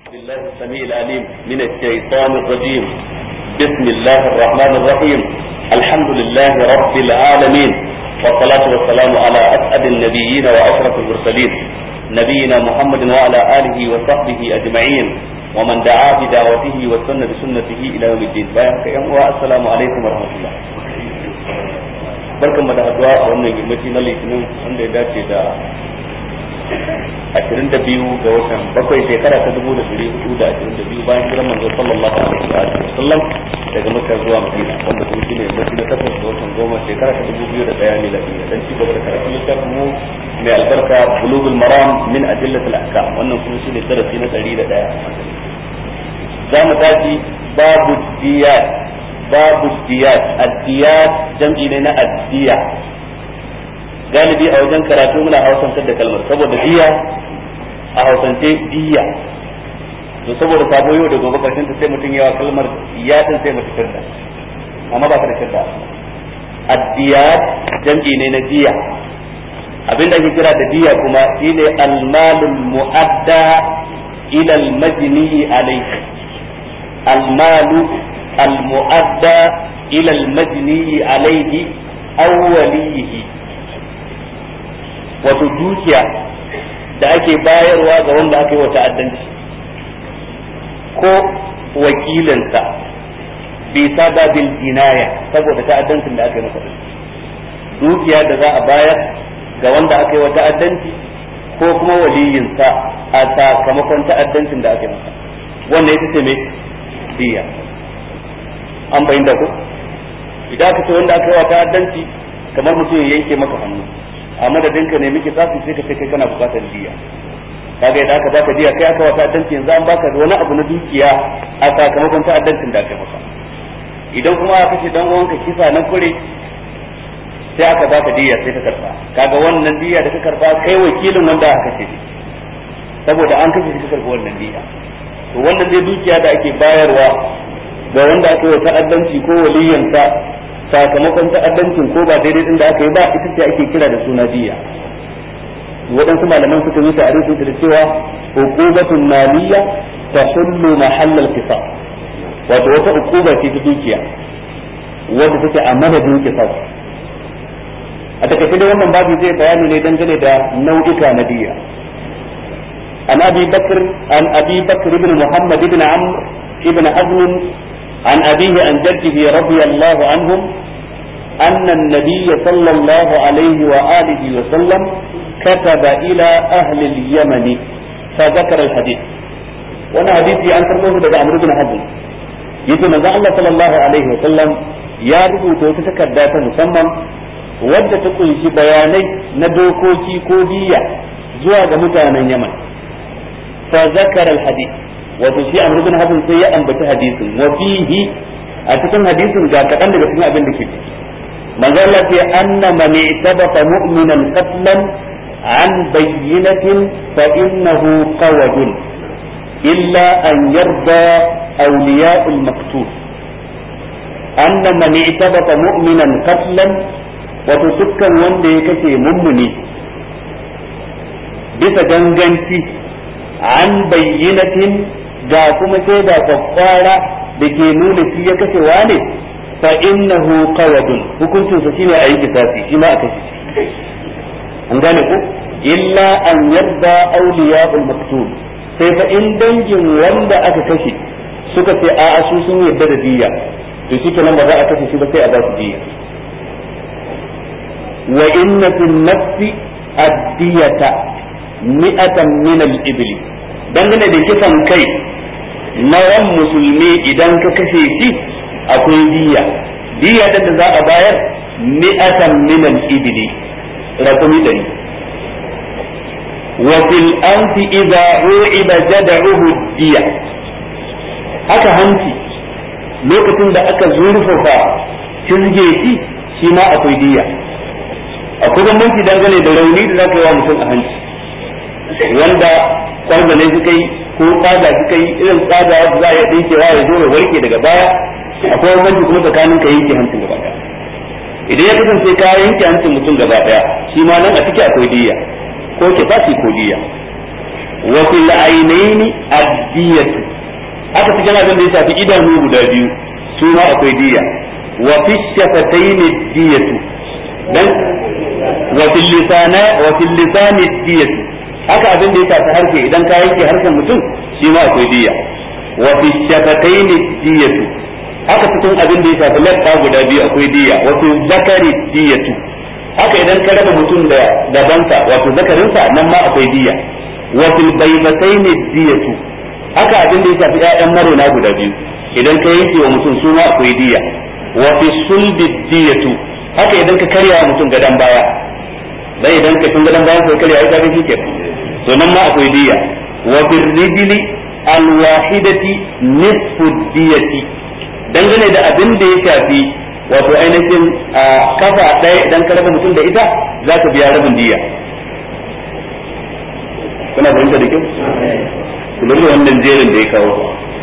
بالله السميع العليم من الشيطان الرجيم بسم الله الرحمن الرحيم الحمد لله رب العالمين والصلاة والسلام على أسعد النبيين وأشرف المرسلين نبينا محمد وعلى آله وصحبه أجمعين ومن دعا بدعوته وسن بسنته إلى يوم الدين بارك السلام عليكم ورحمة الله barkan mu da haduwa a wannan yammaci na litinin wanda ya dace da ashirin da biyu ga watan bakwai shekara ta dubu da ɗari hudu da ashirin da biyu bayan hijiran manzo sallallahu alaihi wa sallam daga makka zuwa madina wanda kuma shine yammaci na takwas ga watan goma shekara ta dubu biyu da ɗaya miladiyya dan ci gaba da karatun littafin mu mai albarka bulugul maram min adillatil ahkam wannan kuma shine darasi na ɗari da ɗaya za mu tashi babu diyat babu diyat addiyat jam'i ne na addiya galibi a wajen karatu muna hausantar da kalmar saboda diya a hausance diya to saboda sabo yau da gobe karshen ta sai mutum yawa kalmar ya din sai mutum shirda amma ba ta da shirda addiyat jam'i ne na diya abinda ake kira da diya kuma shine almalul mu'adda ila almajni alayhi almalu المؤدى إلى المجني عليه أو وليه wato dukiya da ake bayarwa ga wanda aka yi wa ta'addanci ko wakilinsa bi sababin jinaya saboda ta'addancin da aka yi masa dukiya da za a bayar ga wanda aka yi wa ta'addanci ko kuma waliyinsa a sakamakon ta'addancin da aka yi masa wannan ita ce mai diya an bayyana ko idan aka ce wanda aka yi wa ta'addanci kamar mutum ya yanke maka hannu a madadin ka ne miki sasu sai ka ce kai kana bukatar diya kaga idan aka baka diya kai aka wa ta'addanci yanzu an baka wani abu na dukiya a sakamakon ta'addancin da aka maka idan kuma aka ce dan uwanka kisa na kure sai aka baka diya sai ka karba kaga wannan diya da ka karba kai wakilin wanda aka ce saboda an kashe shi ka karba wannan diya to wannan dai dukiya da ake bayarwa ga wanda aka yi ta'addanci ko waliyansa sakamakon ta'addancin ko ba daidai din da aka yi ba ita ce ake kira da suna diya waɗansu malaman suka yi ta'arifin da cewa hukumatun maliya ta hullu mahallal kisa wato wata hukuma ce ta dukiya wadda take a madadin kisa a takaice da wannan babu zai bayani ne dangane da nau'ika na diya an abi bakr an abi bakr ibn muhammad ibn amr ibn hazm عن أبيه عن جده رضي الله عنهم أن النبي صلى الله عليه وآله وسلم كتب إلى أهل اليمن فذكر الحديث وانا حديثي أن ترموه لدى عمرو بن حزم يجي من الله صلى الله عليه وسلم يا ربو تتكدى مسمى wadda ta kunshi bayanai na dokoki ko biya zuwa ga mutanen Yaman fa zakara al-hadith wato shi amr bin hazm sai ya ambaci hadisin wa fihi a cikin hadisin ga kadan daga cikin abin da ke ciki manzo Allah ya anna man itabata mu'minan qatlan an bayyinatin fa innahu qawadun illa an yarda awliya'ul maqtul anna man itabata mu'minan qatlan wato dukkan wanda ya kashe mummuni bisa ganganci an bayyinatin ga kuma shaida kwakwara da ke nuna shi ya kashe wane fa innahu qawadun hukuncin sa shine a yi kisasi shi ma a kashe shi an gane ko illa an yarda awliya'ul maktul sai fa in dangin wanda aka kashe suka ce a su sun yarda da diya to shi kenan ba za a kashe shi ba sai a ba su diya wa inna fil nafsi ad-diyata mi'atan min al-ibli dangane da kisan kai na ran musulmi idan ka kashe shi akwai diya diya da za a bayar mi'atan min al-ibli rakumi dari wa fil anfi idza ru'iba jad'uhu diya haka hanci lokacin da aka zurfafa cizge shi shi ma akwai diya akwai bambanci dangane da rauni da zaka yi wa mutum a hanci wanda kwanzane suka yi ko tsaga suka yi irin tsaga da za a iya dinkewa ya zo ya warke daga baya akwai bambanci kuma tsakanin ka yanke hancin gaba daya idan ya kasance ka yanke hancin mutum gaba daya shi ma nan a ciki akwai diya ko kisasi ko diya wa fil ainaini ad addiyatu haka cikin abin da ya shafi idanu guda biyu su ma akwai diya wa fi shafataini diyatu dan wa fil lisana wa fil lisani diyatu haka abin da ya shafi harshe idan ka yanke harshen mutum shi ma akwai diya wa fi shafataini diyatu haka cikin abin da ya shafi labba guda biyu akwai diya wa fi zakari diyatu haka idan ka raba mutum da gabansa wato zakarinsa nan ma akwai diya wa fil baybataini diyatu haka abin da ya shafi ƴaƴan marona guda biyu idan ka yanke wa mutum su ma akwai diya wa fi sulbi diyatu haka idan ka karya wa mutum gadan baya dan idan ka tun gadan bayan sai karya ya ga shi ke to nan ma akwai diya wa fi rijli al wahidati nisfu diyati dangane da abin da ya shafi wato ainihin kafa ɗaya idan ka raba mutum da ita za ka biya rabin diya kuna fahimta da kyau kula da wannan jerin da ya kawo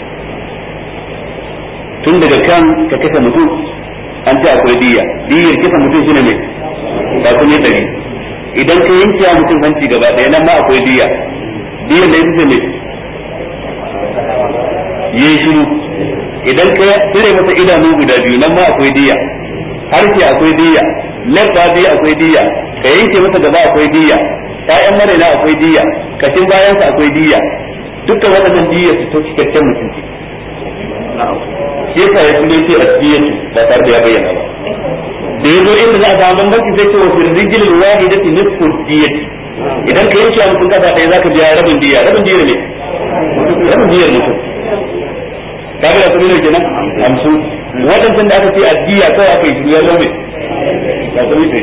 tun daga kan ka kasa mutum an ce akwai diya diyar kasa mutum shine mai ba kuma dari idan ka yanke wa mutum hanci gaba ɗaya nan ma akwai diya diyar da ita mai yi shiru idan ka cire masa idanu guda biyu nan ma akwai diya harshe akwai diya labba biyu akwai diya ka yanke masa gaba akwai diya ƴaƴan marina akwai diya kashin bayansa akwai diya dukkan waɗannan diya su ta cikakken mutum shi yasa ya kuma ce asbiyatu ba tare da ya bayyana ba da yazo inda za a samu bambanci sai ce wa fil rijlil wahidati nisfu diyati idan ka yanke mutum kafa ɗaya zaka biya rabin diya rabin diyar ne rabin diyar mutum kaga da kuma kenan hamsin waɗancan da aka ce addiya kawai aka yi shi ya lobe ba kuma yi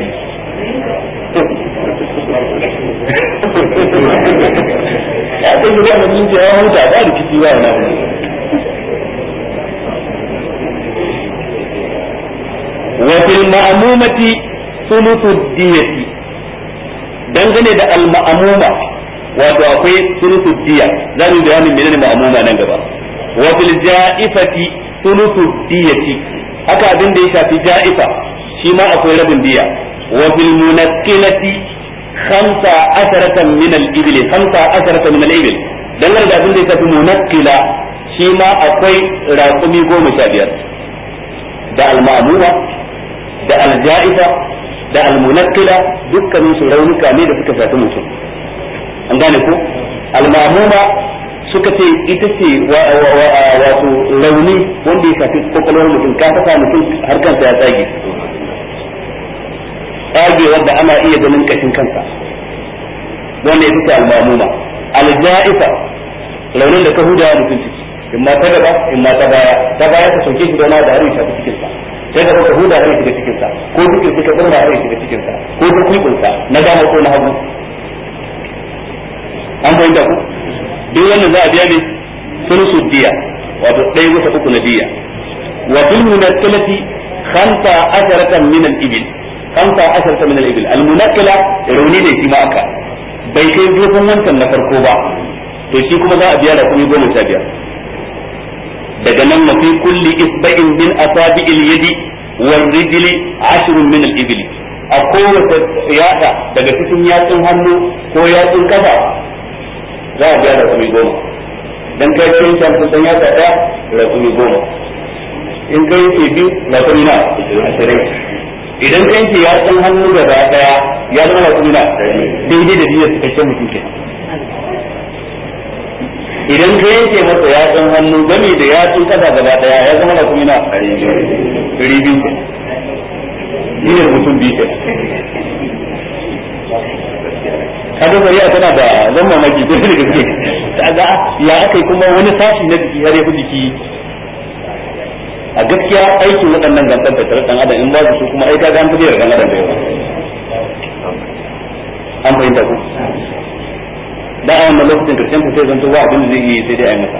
ya kai shi da mun ce ya huta ba da kici ba na wa fil ma'mumati thuluthu diyati dangane da al ma'muma wato akwai thuluthu diya za mu bayanin menene ma'muma nan gaba wa fil ja'ifati thuluthu diyati haka abin da ya shafi ja'ifa shi ma akwai rabin diya wa fil munakkilati khamsa asharatan min al ibli khamsa asharatan min al ibli dangane da abin da ya shafi munakkila shi ma akwai raƙumi goma sha biyar da al-ma'muma da al-ja'ifa da al-munakkila dukkanin su raunuka ne da suka shafi mutum an gane ko al-ma'muma suka ce ita ce wato rauni wanda ya shafi kwakwalwar mutum ka saka mutum har kansa ya tsage tsage wanda ana iya ganin kashin kansa wanda ya fi al-mamuma al-ja'ifa raunin da ka huda mutum ciki in ma ta gaba in ma ta baya ta baya ka sauke shi da na da har ya shafi cikin sa sai ka ka huda har ya shiga cikin sa ko cikin ka burma har ya shiga cikin sa ko dukkan sa na dama ko na hagu an fahimta ku duk wannan za a biya ne sulusu diya wato ɗaya bisa uku na diya wa fil munakkalati khamsa asharatan min al-ibil khamsa asharatan min al-ibil al-munakkala rauni ne shi ma aka bai kai dogon wancan na farko ba to shi kuma za a biya da kuma goma sha biyar daga nan wa fi kulli isba'in min asabi'il yadi wal rijli ashrun min al-ibil a kowace yada daga cikin yatsun hannu ko yatsun kafa za a biya da kuma goma dan kai cikin can sun ya ta daya da kuma goma in kai ce biyu da kuma na ashirin idan kai ce ya san hannu da ba daya ya zama da kuma na daidai da biyar cikakken mutum ke idan ka yanke masa ya san hannu gami da ya sun kasa gaba daya ya zama da kuma na ɗari biyu ke biyar mutum biyu ke kaga shari'a tana da zan mamaki ko da gaske kaga ya akai kuma wani sashi na jiki har ya fi jiki a gaskiya aikin waɗannan gantan da tare dan adam in ba su kuma ai kaga an fi da dan adam da yawa an fahimta ku da a wannan lokacin karshen ku sai zanto ba abin da zai yi sai dai a yi masa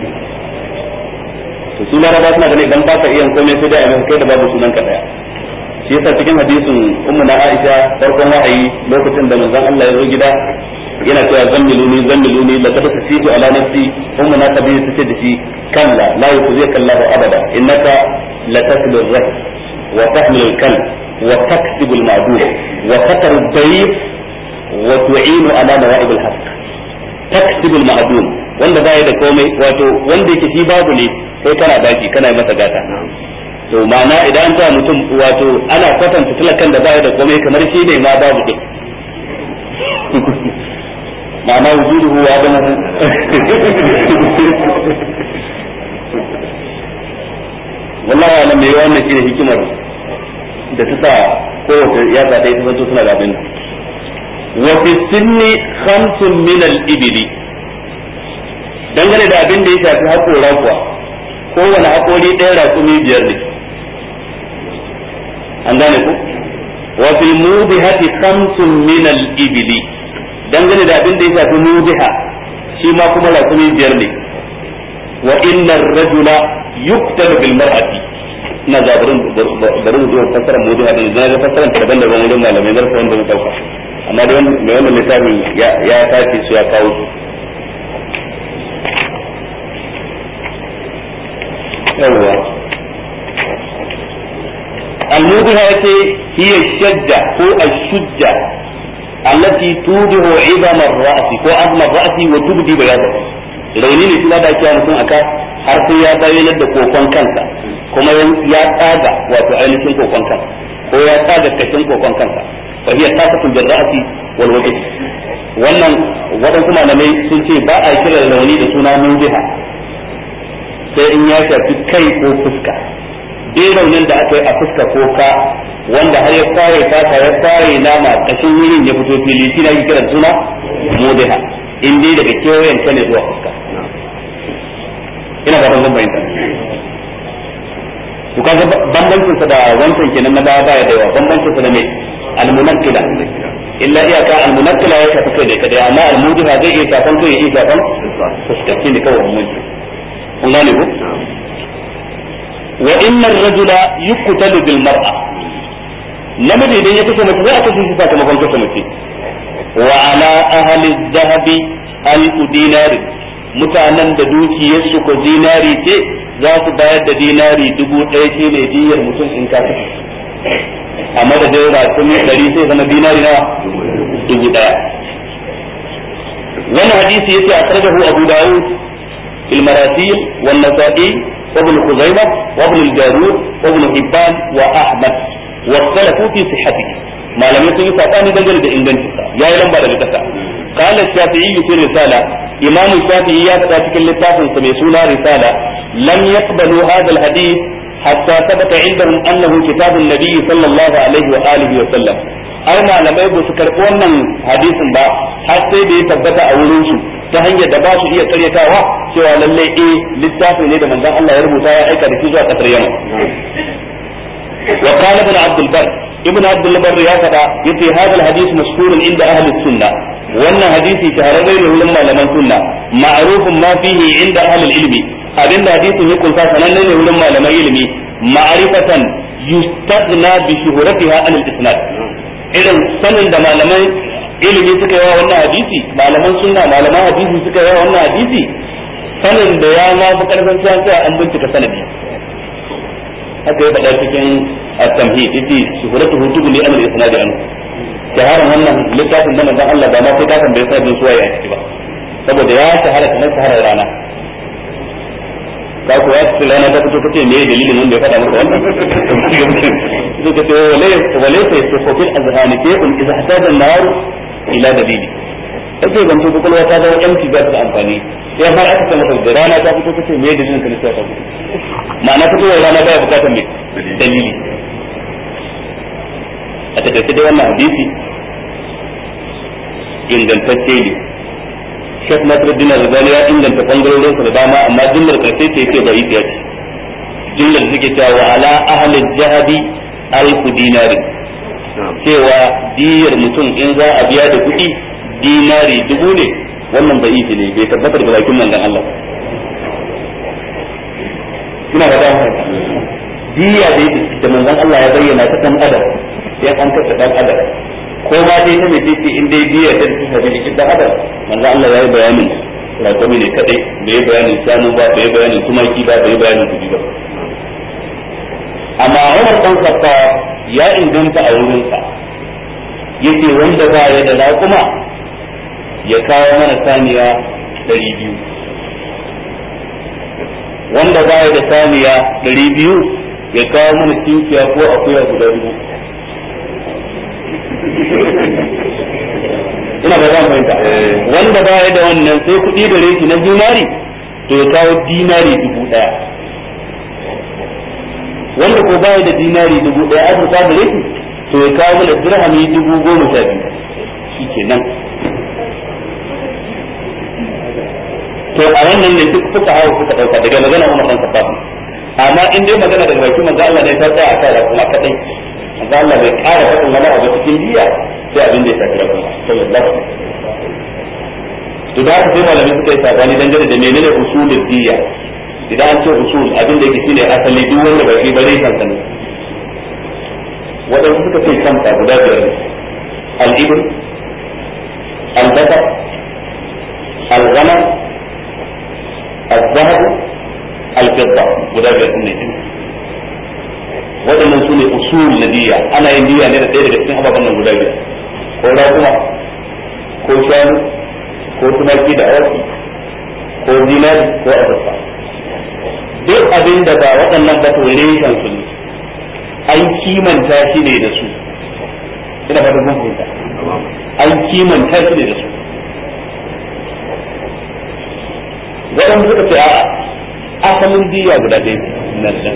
to su laraba suna ganin idan ba ka iya komai sai dai a yi masa kai da babu sunan ka daya shi yasa cikin hadisin ummu na Aisha farkon wahayi lokacin da manzon Allah ya zo gida yana cewa zammiluni zammiluni la kada tasitu ala nafsi ummu na tabi ta ce da shi kalla la yukhzika Allah abada innaka la taslu ar wa tahmilu al-kal wa taktibu al-ma'dud wa tataru ad-dayf wa tu'inu ala nawa'ib al-haqq taktibu al-ma'dud wanda baya da komai wato wanda yake shi babu ne kai kana daki kana yi masa gata to ma'ana idan ta mutum wato ana kwatanta talakan da baya da komai kamar shi ne ma babu din ma'ana wujuduhu wa adamu wallahi alam mai wannan shine hikimar da ta sa kowace yatsa ta yi ta zanto suna da abin wa fi sinni khamsun min al-ibli dangane da abin da ya shafi haƙora kuwa kowane haƙori ɗaya raƙumi biyar ne an gane ku wa fi mudihati khamsun min al-ibli dangane da abin da ya shafi mudiha shi ma kuma raƙumi biyar ne wa inna rajula yuktal bil mar'ati ina zabarin bari mu zuwa fassara mudiha din na ga fassaran ta daban daban wurin malamai zan fa wanda mu dauka amma da mai wannan littafin ya ya tace su ya kawo su yawwa الموضحة هي الشجة هو الشجة التي توضح عظم الرأس هو عظم الرأس وتبدي بياضه rauni ne kuma da ake mutum aka har sai ya bayyana da kokon kansa kuma ya tsaga wato ainihin kokon kansa ko ya tsaga kashin kokon kansa fa hiya tasatun bil ra'si wal wajh wannan wadansu malamai sun ce ba a kira rauni da suna mujiha sai in ya shafi kai ko fuska dai raunin da aka yi a fuska ko ka wanda har ya fare fata ya fare nama kashin wurin ya fito fili shi na kira suna mudiha in dai daga kewayen ta ne zuwa fuska ina ba zan bayyana to kaga bambancin sa da wancan kenan na baya baya da yawa bambancin sa da me almunakkila illa iyaka almunakkila ya shafi kai da kadai amma almudiha zai iya shafan kai ya iya shafan fuska ne kawai mun kun gane ko wa inna ar-rajula yuqtalu bil mar'a namiji idan ya kashe mace za a kashe shi sakamakon kashe mace wa ala ahli dhahabi al dinari mutanen da dukiyarsu ko dinari ce za su bayar da dinari dubu ɗaya shi ne diyar mutum in ka kashe a madadin rakumi ɗari sai zama dinari na dubu ɗaya wannan hadisi yace a sarjahu abu dawud المراسيل والنسائي وابن خزيمة وابن الجارود وابن حبان وأحمد واختلفوا في صحته ما لم يكن يسألني دجل بإنجان يا إلم بعد ذلك قال الشافعي في الرسالة إمام الشافعي يا تكل لتافن سميسونا رسالة لم يقبلوا هذا الحديث حتى ثبت عندهم أنه كتاب النبي صلى الله عليه وآله وسلم ai malamai ba su karɓi wannan hadisin ba har sai da ya tabbata a wurin su ta hanyar da ba su iya karyatawa cewa lallai eh littafi ne da manzon Allah ya rubuta ya aika da shi zuwa kasar Yaman wa qala ibn Abd al-Barr ibn Abd al-Barr ya fada yace hadal hadith mashhurun inda ahli sunna wannan hadisi shahararre ne wurin malaman sunna ma'rufun ma fihi inda ahli ilmi abinda hadisin ya kunsa sananne ne wurin malaman ilimi ma'rifatan yustadna bi shuhratiha an al-isnad irin sanin da malaman ilimi suka yi wa wannan hadisi malaman sunna malaman hadisi suka yi wa wannan hadisi sanin da ya ma fi karfin sai sai an bincika sanadi haka ya faɗa cikin at-tamhid yace shuhuratu hutubu li amr isnadi anhu shaharan wannan littafin da manzon Allah ba ma sai ka tambaye sanadin suwaye a ciki ba saboda ya shahara kamar shaharar rana ka kuwa cikin rana ta fito kace me dalilin wanda ya faɗa maka wannan suka ce wale sai su kofin azhani ke kun idza hataja an-nar ila dalili kace ban to kokolwa ta dawo empty ba ta amfani sai har aka ce maka da rana ta fito kace me dalilin ka lissafa fito ma'ana fitowar rana baya bukatar me dalili a takaice dai wannan hadisi ingantacce ne Sheikh Nasiruddin Albani ya inganta bangarorinsa da dama amma jumlar karshe ce ce bai iya ce jumlar suke cewa wa ala ahli jahabi alfu dinari cewa diyar mutum in za a biya da kuɗi dinari dubu ne wannan bai yi ne bai tabbatar da bakin manzon Allah ina da dama diya dai da manzon Allah ya bayyana ta dan adam sai an kasa dan adam ko ma dai ta mace ce in dai biya ta ta shafi jikin dan adam manzo Allah ya yi bayanin rakumi ne kadai bai bayanin shanu ba bai bayanin tumaki ba bai bayanin kudi ba amma Umar dan Khattab ya inganta a wurin sa yace wanda ba ya da raƙuma ya kawo mana saniya ɗari biyu wanda baya da saniya ɗari biyu ya kawo mana tinkiya ko akuya guda biyu ina ba zan fahimta wanda baya da wannan sai kuɗi gare shi na dinari to ya kawo dinari dubu ɗaya wanda ko baya da dinari dubu ɗaya azurfa gare shi to ya kawo mana dirhami dubu goma sha biyu shi kenan to a wannan ne duk suka hawa suka dauka daga magana Umar dan Khattab amma in dai magana daga baki manzo Allah ne ta tsaya a kai kuma kadai manzo Allah bai ƙara faɗin wani abu cikin diya sai abin da ya tafi da kuma sallallahu alaihi to da haka sai malamai suka yi sabani dangane da menene usulul diya idan an ce usul abin da yake shine asali duk wanda bai ba zai san sani wadanda suka ce kanta guda biyar ne al-ibn al-bakar al-ghanam الذهب الفضة guda biyar ne waɗannan su ne usul na diya ana yin diya ne da ɗaya daga cikin ababen nan guda biyar ko raguma ko shanu ko tumaki da awaki ko zinari ko azurfa duk abin da ba waɗannan ba to reshen su ne an kimanta shi ne da su ina fata kun fahimta an kimanta shi ne da su waɗanda suka ce a asalin diya guda ɗaya na da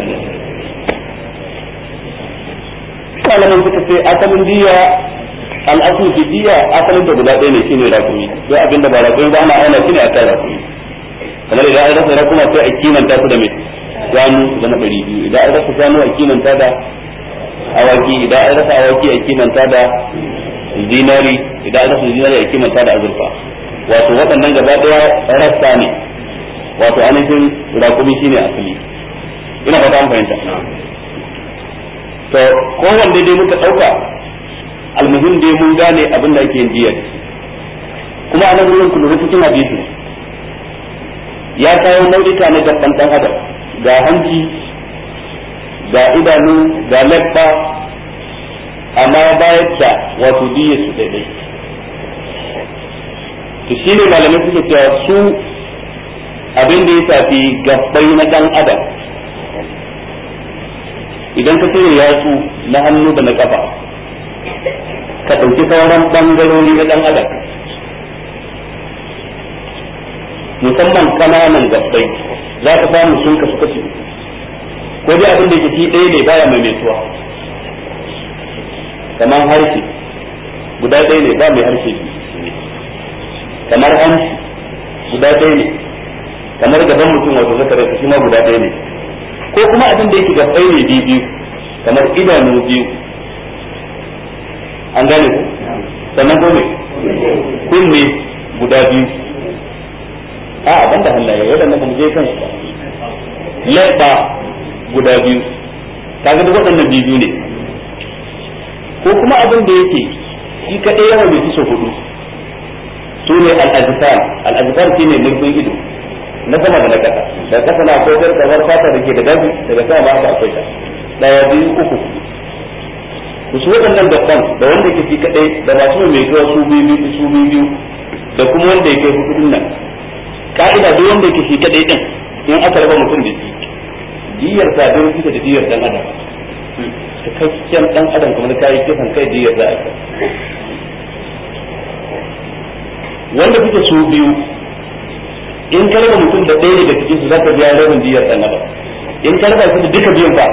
malaman suka ce asalin diya al'asul fi diya asalin da guda ɗaya ne shine rakumi duk abin da ba rakumi ba ana auna shi ne akan rakumi kamar idan an rasa rakuma sai a kimanta su da mai shanu su zama ɗari biyu idan an rasa shanu a kimanta da awaki idan an rasa awaki a kimanta da zinari idan an rasa zinari a kimanta da azurfa wato waɗannan gaba ɗaya rassa ne wato ainihin rakumi shine asali ina fata an fahimta to kowanne dai muka ɗauka almuhim dai mun gane abin da ake yin jiya kuma a nan wurin kullu cikin hadisi ya kawo nau'ika ne gaban ɗan adam ga hanci ga idanu ga labba amma bayar da wato diya su daidai to shine malamai suke cewa su abin da ya shafi gabbai na dan adam idan ka cire yatsu na hannu da na kafa ka ɗauki sauran ɓangarori na dan adam musamman kananan gabbai za ka samu sun kasu kashi ko dai abin da ke ci ɗaya ne baya mai metuwa kamar harshe guda ɗaya ne ba mai harshe kamar hanci guda ɗaya ne kamar gaban mutum wato zakarai shi ma guda ɗaya ne ko kuma abin da yake gabbai ne biyu biyu kamar idanu biyu an gane ku sannan ko me kunne guda biyu a ban da hannaye waɗannan kuma je kan su labba guda biyu kaga duk waɗannan biyu ne ko kuma abin da yake shi kaɗai yawan bai fi hudu su ne al-azfar al-azfar shine mulkin ido na sama da na kasa da kasa na akwai jar kamar fata da ke da gabi daga sama ba haka akwai ta daya biyu uku ku su waɗannan gaban da wanda ke fi kadai da masu mai zuwa su biyu biyu su biyu biyu da kuma wanda yake hudu din nan ka'ida duk wanda yake fi kadai din in aka raba mutum da shi diyar sa don fita da diyar dan adam cikakken dan adam kamar kai kisan kai diyar za a wanda kuke su biyu in ka raba mutum da ɗaya daga cikin su za ka biya rabin diyar ɗan adam in ka raba su da duka biyan fa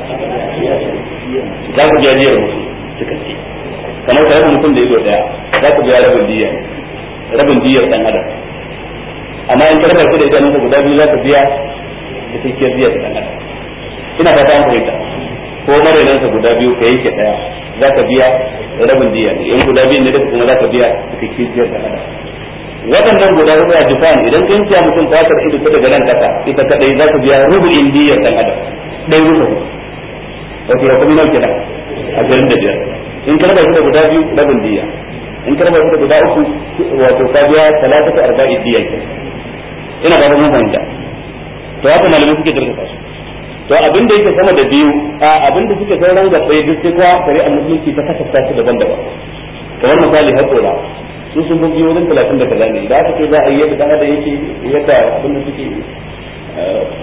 za ka biya diyar mutum suka ce kamar ka raba mutum da ido ɗaya za ka biya rabin diyar rabin diyar ɗan adam amma in ka raba su da idanunka guda biyu za ka biya da cikiyar diyar ɗan adam ina fata an fahimta ko marainansa guda biyu ka yanke ɗaya za ka biya rabin diyar in guda biyu ne duka kuma za ka biya da cikiyar diyar ɗan adam waɗannan guda hudu a jifan idan kan ciya mutum fatar ido ta daga nan kasa ita kadai za ka biya rubin diyar dan adam dai rubu wato ya kuma nauke nan a garin da biyar in ka raba shi da guda biyu rabin diya in ka raba shi da guda uku wato ka biya talata ta arba'i diya ke ina ba mun fahimta to haka malamai suke dirka su to abin da yake sama da biyu a abin da suke sauran gabbai duk sai kuwa kare a musulunci ta kasafta su daban-daban kamar misali haƙora su sun bugi wajen talatin da kaza ne da aka ce za a yi yadda dan adam yake yadda abin da suke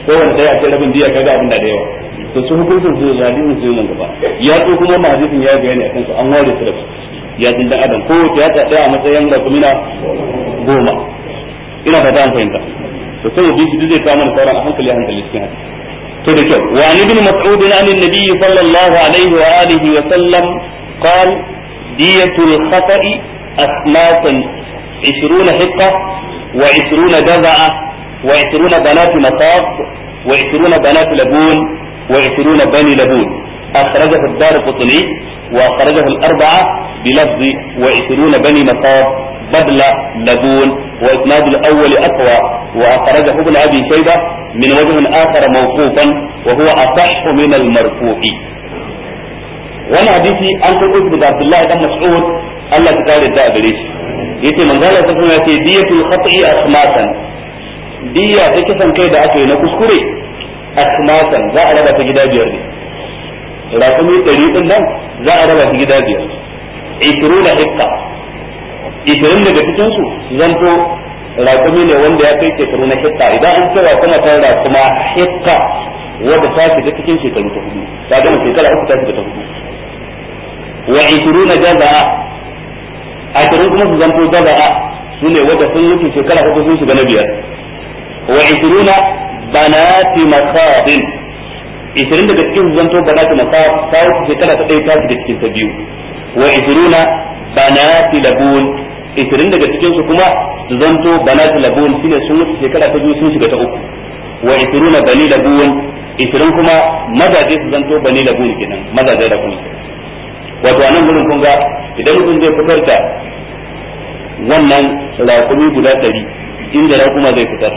ko wanda dai a ce rabin diya kaga abin da da yawa to su hukuncin su da hadisin su nan gaba ya so kuma wannan hadisin ya bayani akan su an ware su da ya din dan adam ko ya ta daya a matsayin rakumina goma ina fata an fahimta to sai bi shi zai kawo mana sauran a hankali a hankali cikin hadisi to da kyau wa an ibn mas'ud an annabi sallallahu alaihi wa alihi wa sallam قال دية الخطأ أسماء عشرون حقة وعشرون جزعة وعشرون بنات مصاب وعشرون بنات لبون وعشرون بني لبون أخرجه الدار قطني وأخرجه الأربعة بلفظ وعشرون بني مصاب بدل لبون وإسناد الأول أقوى وأخرجه ابن أبي شيبة من وجه آخر موقوفا وهو أصح من المرفوع wani hadisi an karɓo shi daga Abdullahi dan Mas'ud Allah ta kare da gare shi yace manzo Allah sallallahu alaihi wasallam yace diyatul khata'i asmatan diya ta kisan kai da aka yi na kuskure asmatan za a raba ta gida biyar ne rakumi ɗari din nan za a raba ta gida biyar ishiru da hikka ishirin daga cikin su zanto rakumi ne wanda ya kai shekaru na hikka idan an cewa kuma ta rakuma hikka wanda ta shiga cikin shekaru ta hudu ta gama shekara uku ta shiga ta hudu wa ishiruna jaza'a ashirin kuma su zanto jaza'a su ne wanda sun mutu shekara uku sun shiga na biyar wa ishiruna banati masabin ishirin daga cikin su zanto banati masab ta wuce shekara ta ɗaya ta shiga cikin ta biyu wa ishiruna banati labun ishirin daga cikin su kuma su zanto banati labun shine sun mutu shekara ta biyu sun shiga ta uku wa ishiruna bani labun ishirin kuma mazaje su zanto bani labun kenan mazaje da kuma wato a nan gurin kun ga idan mutum zai fitar da wannan raƙumi guda ɗari inda raƙuma zai fitar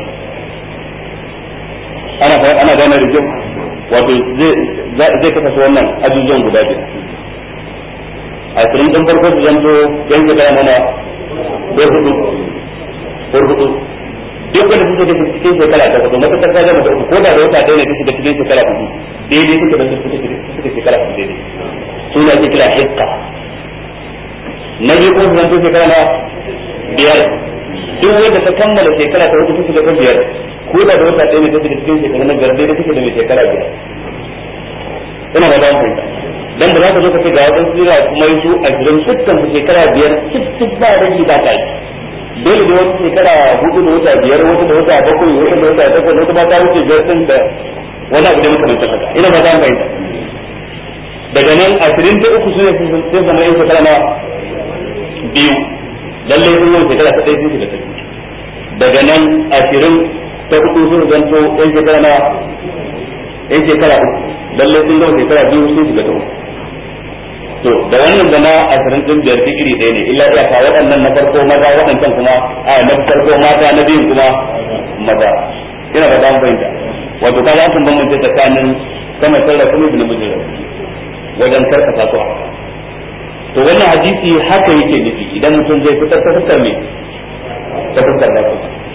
ana ana gane da kyau wato zai kasa su wannan ajujuwan guda biyu a cikin ɗin farko su zanto yan shekara mana ko hudu ko hudu duk wanda suke da cikin shekara ta hudu matuƙar ta gama da uku ko da da wata ɗaya ne ta shiga cikin shekara hudu daidai suke da suke shekara hudu daidai su ne ake kira hikka na biyu kuma zanto shekara na biyar duk wanda ta kammala shekara ta hudu ta ta biyar ko da da wata ɗaya ne ta shiga cikin shekara na biyar daidai take da mai shekara biyar ina ba za mu fahimta dan da za ka zo ka ce ga wadansu jira kuma yi su ashirin dukkan su shekara biyar cik cik ba rage ba kai dole da wata shekara hudu da wata biyar wata da wata bakwai wata da wata takwas wata ba ta wuce biyar din da wani abu da makamantar haka ina ba za mu fahimta daga nan ashirin da uku su ne sun zama yin shekara na biyu lallai sun yi shekara ta ɗaya sun shiga ta biyu daga nan ashirin ta hudu sun zanto yan shekara na yan shekara uku lallai sun zama shekara biyu sun shiga ta uku to da wannan da na ashirin din biyar duk iri ɗaya ne illa iyaka waɗannan na farko maza waɗancan kuma a na farko mata na biyun kuma maza ina ba za mu fahimta wato kaga an bambance tsakanin sama sarra kuma da namijin wajen karkata su to wannan hadisi haka yake nufi idan mutum zai fitar ta fuskar me ta fuskar da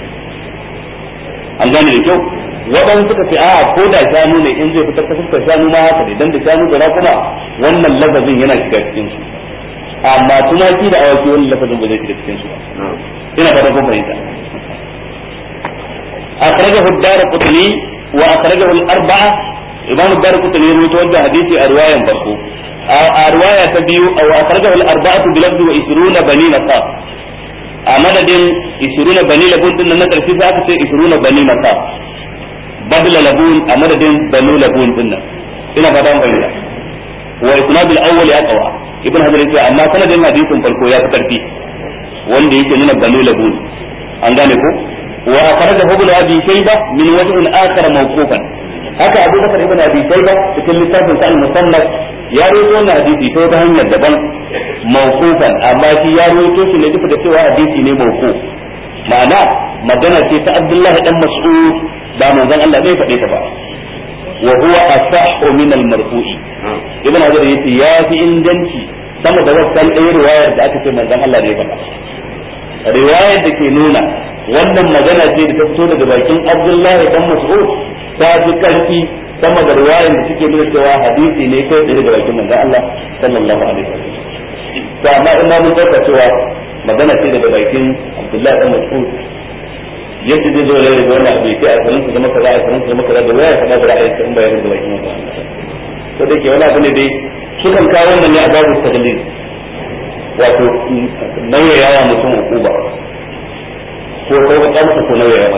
an gane da kyau waɗansu suka ce a ko da shanu ne in zai fitar ta fuskar shanu ma haka ne dan da shanu da kuma wannan lafazin yana shiga cikin su amma tumaki da awaki wannan lafazin ba zai shiga cikin su ba ina fata kun fahimta akhrajahu ad-darqutni wa akhrajahu al-arba'a imam ad-darqutni ya rawaito wannan hadisi a riwayan farko a riwaya ta biyu aw akhrajahu al-arba'atu bi lafzi wa 20 bani nasab a madadin 20 bani labun din nan na karshe sai aka ce 20 bani nasab badla labun a madadin banu labun din nan ina fata mun bayyana wa isnad al-awwal aqwa ibn hajar yace amma sanadin hadisin farko ya fi karfi wanda yake nuna banu labun an gane ko wa akhrajahu ibn abi shayba min wajhin akhar mawqufan haka abu bakar ibn abi shayba cikin littafin sa al-musannaf ya rawaito wannan hadisi ta wata hanyar daban mawqufan amma shi ya rawaito shi ne duka da cewa hadisi ne mawquf ma'ana magana ce ta Abdullahi dan Mas'ud ba manzon Allah bai faɗe ta ba wa huwa asahhu min al-marfu'i ibn Hajar yace ya fi inganci sama da wannan ɗaya riwayar da aka ce manzon Allah ne faɗa riwayar da ke nuna wannan magana ce da ta fito daga bakin Abdullahi dan Mas'ud ta fi karfi sama da riwayar da suke nuna cewa hadisi ne kai tsaye daga bakin manzon Allah sallallahu alaihi wasallam to amma in mun dauka cewa magana ce daga bakin Abdullahi dan Mas'ud yadda zai zo da rage wannan abu sai a sanin su zama kaza a sanin su zama kaza da waya ya faɗa da ra'ayin in bayanin da bakin manzo ko da ke wani abu ne dai sukan kawo wannan ne a babu taglid wato nauyayawa mutum hukuma ko sauƙaƙa masa ko nauyayawa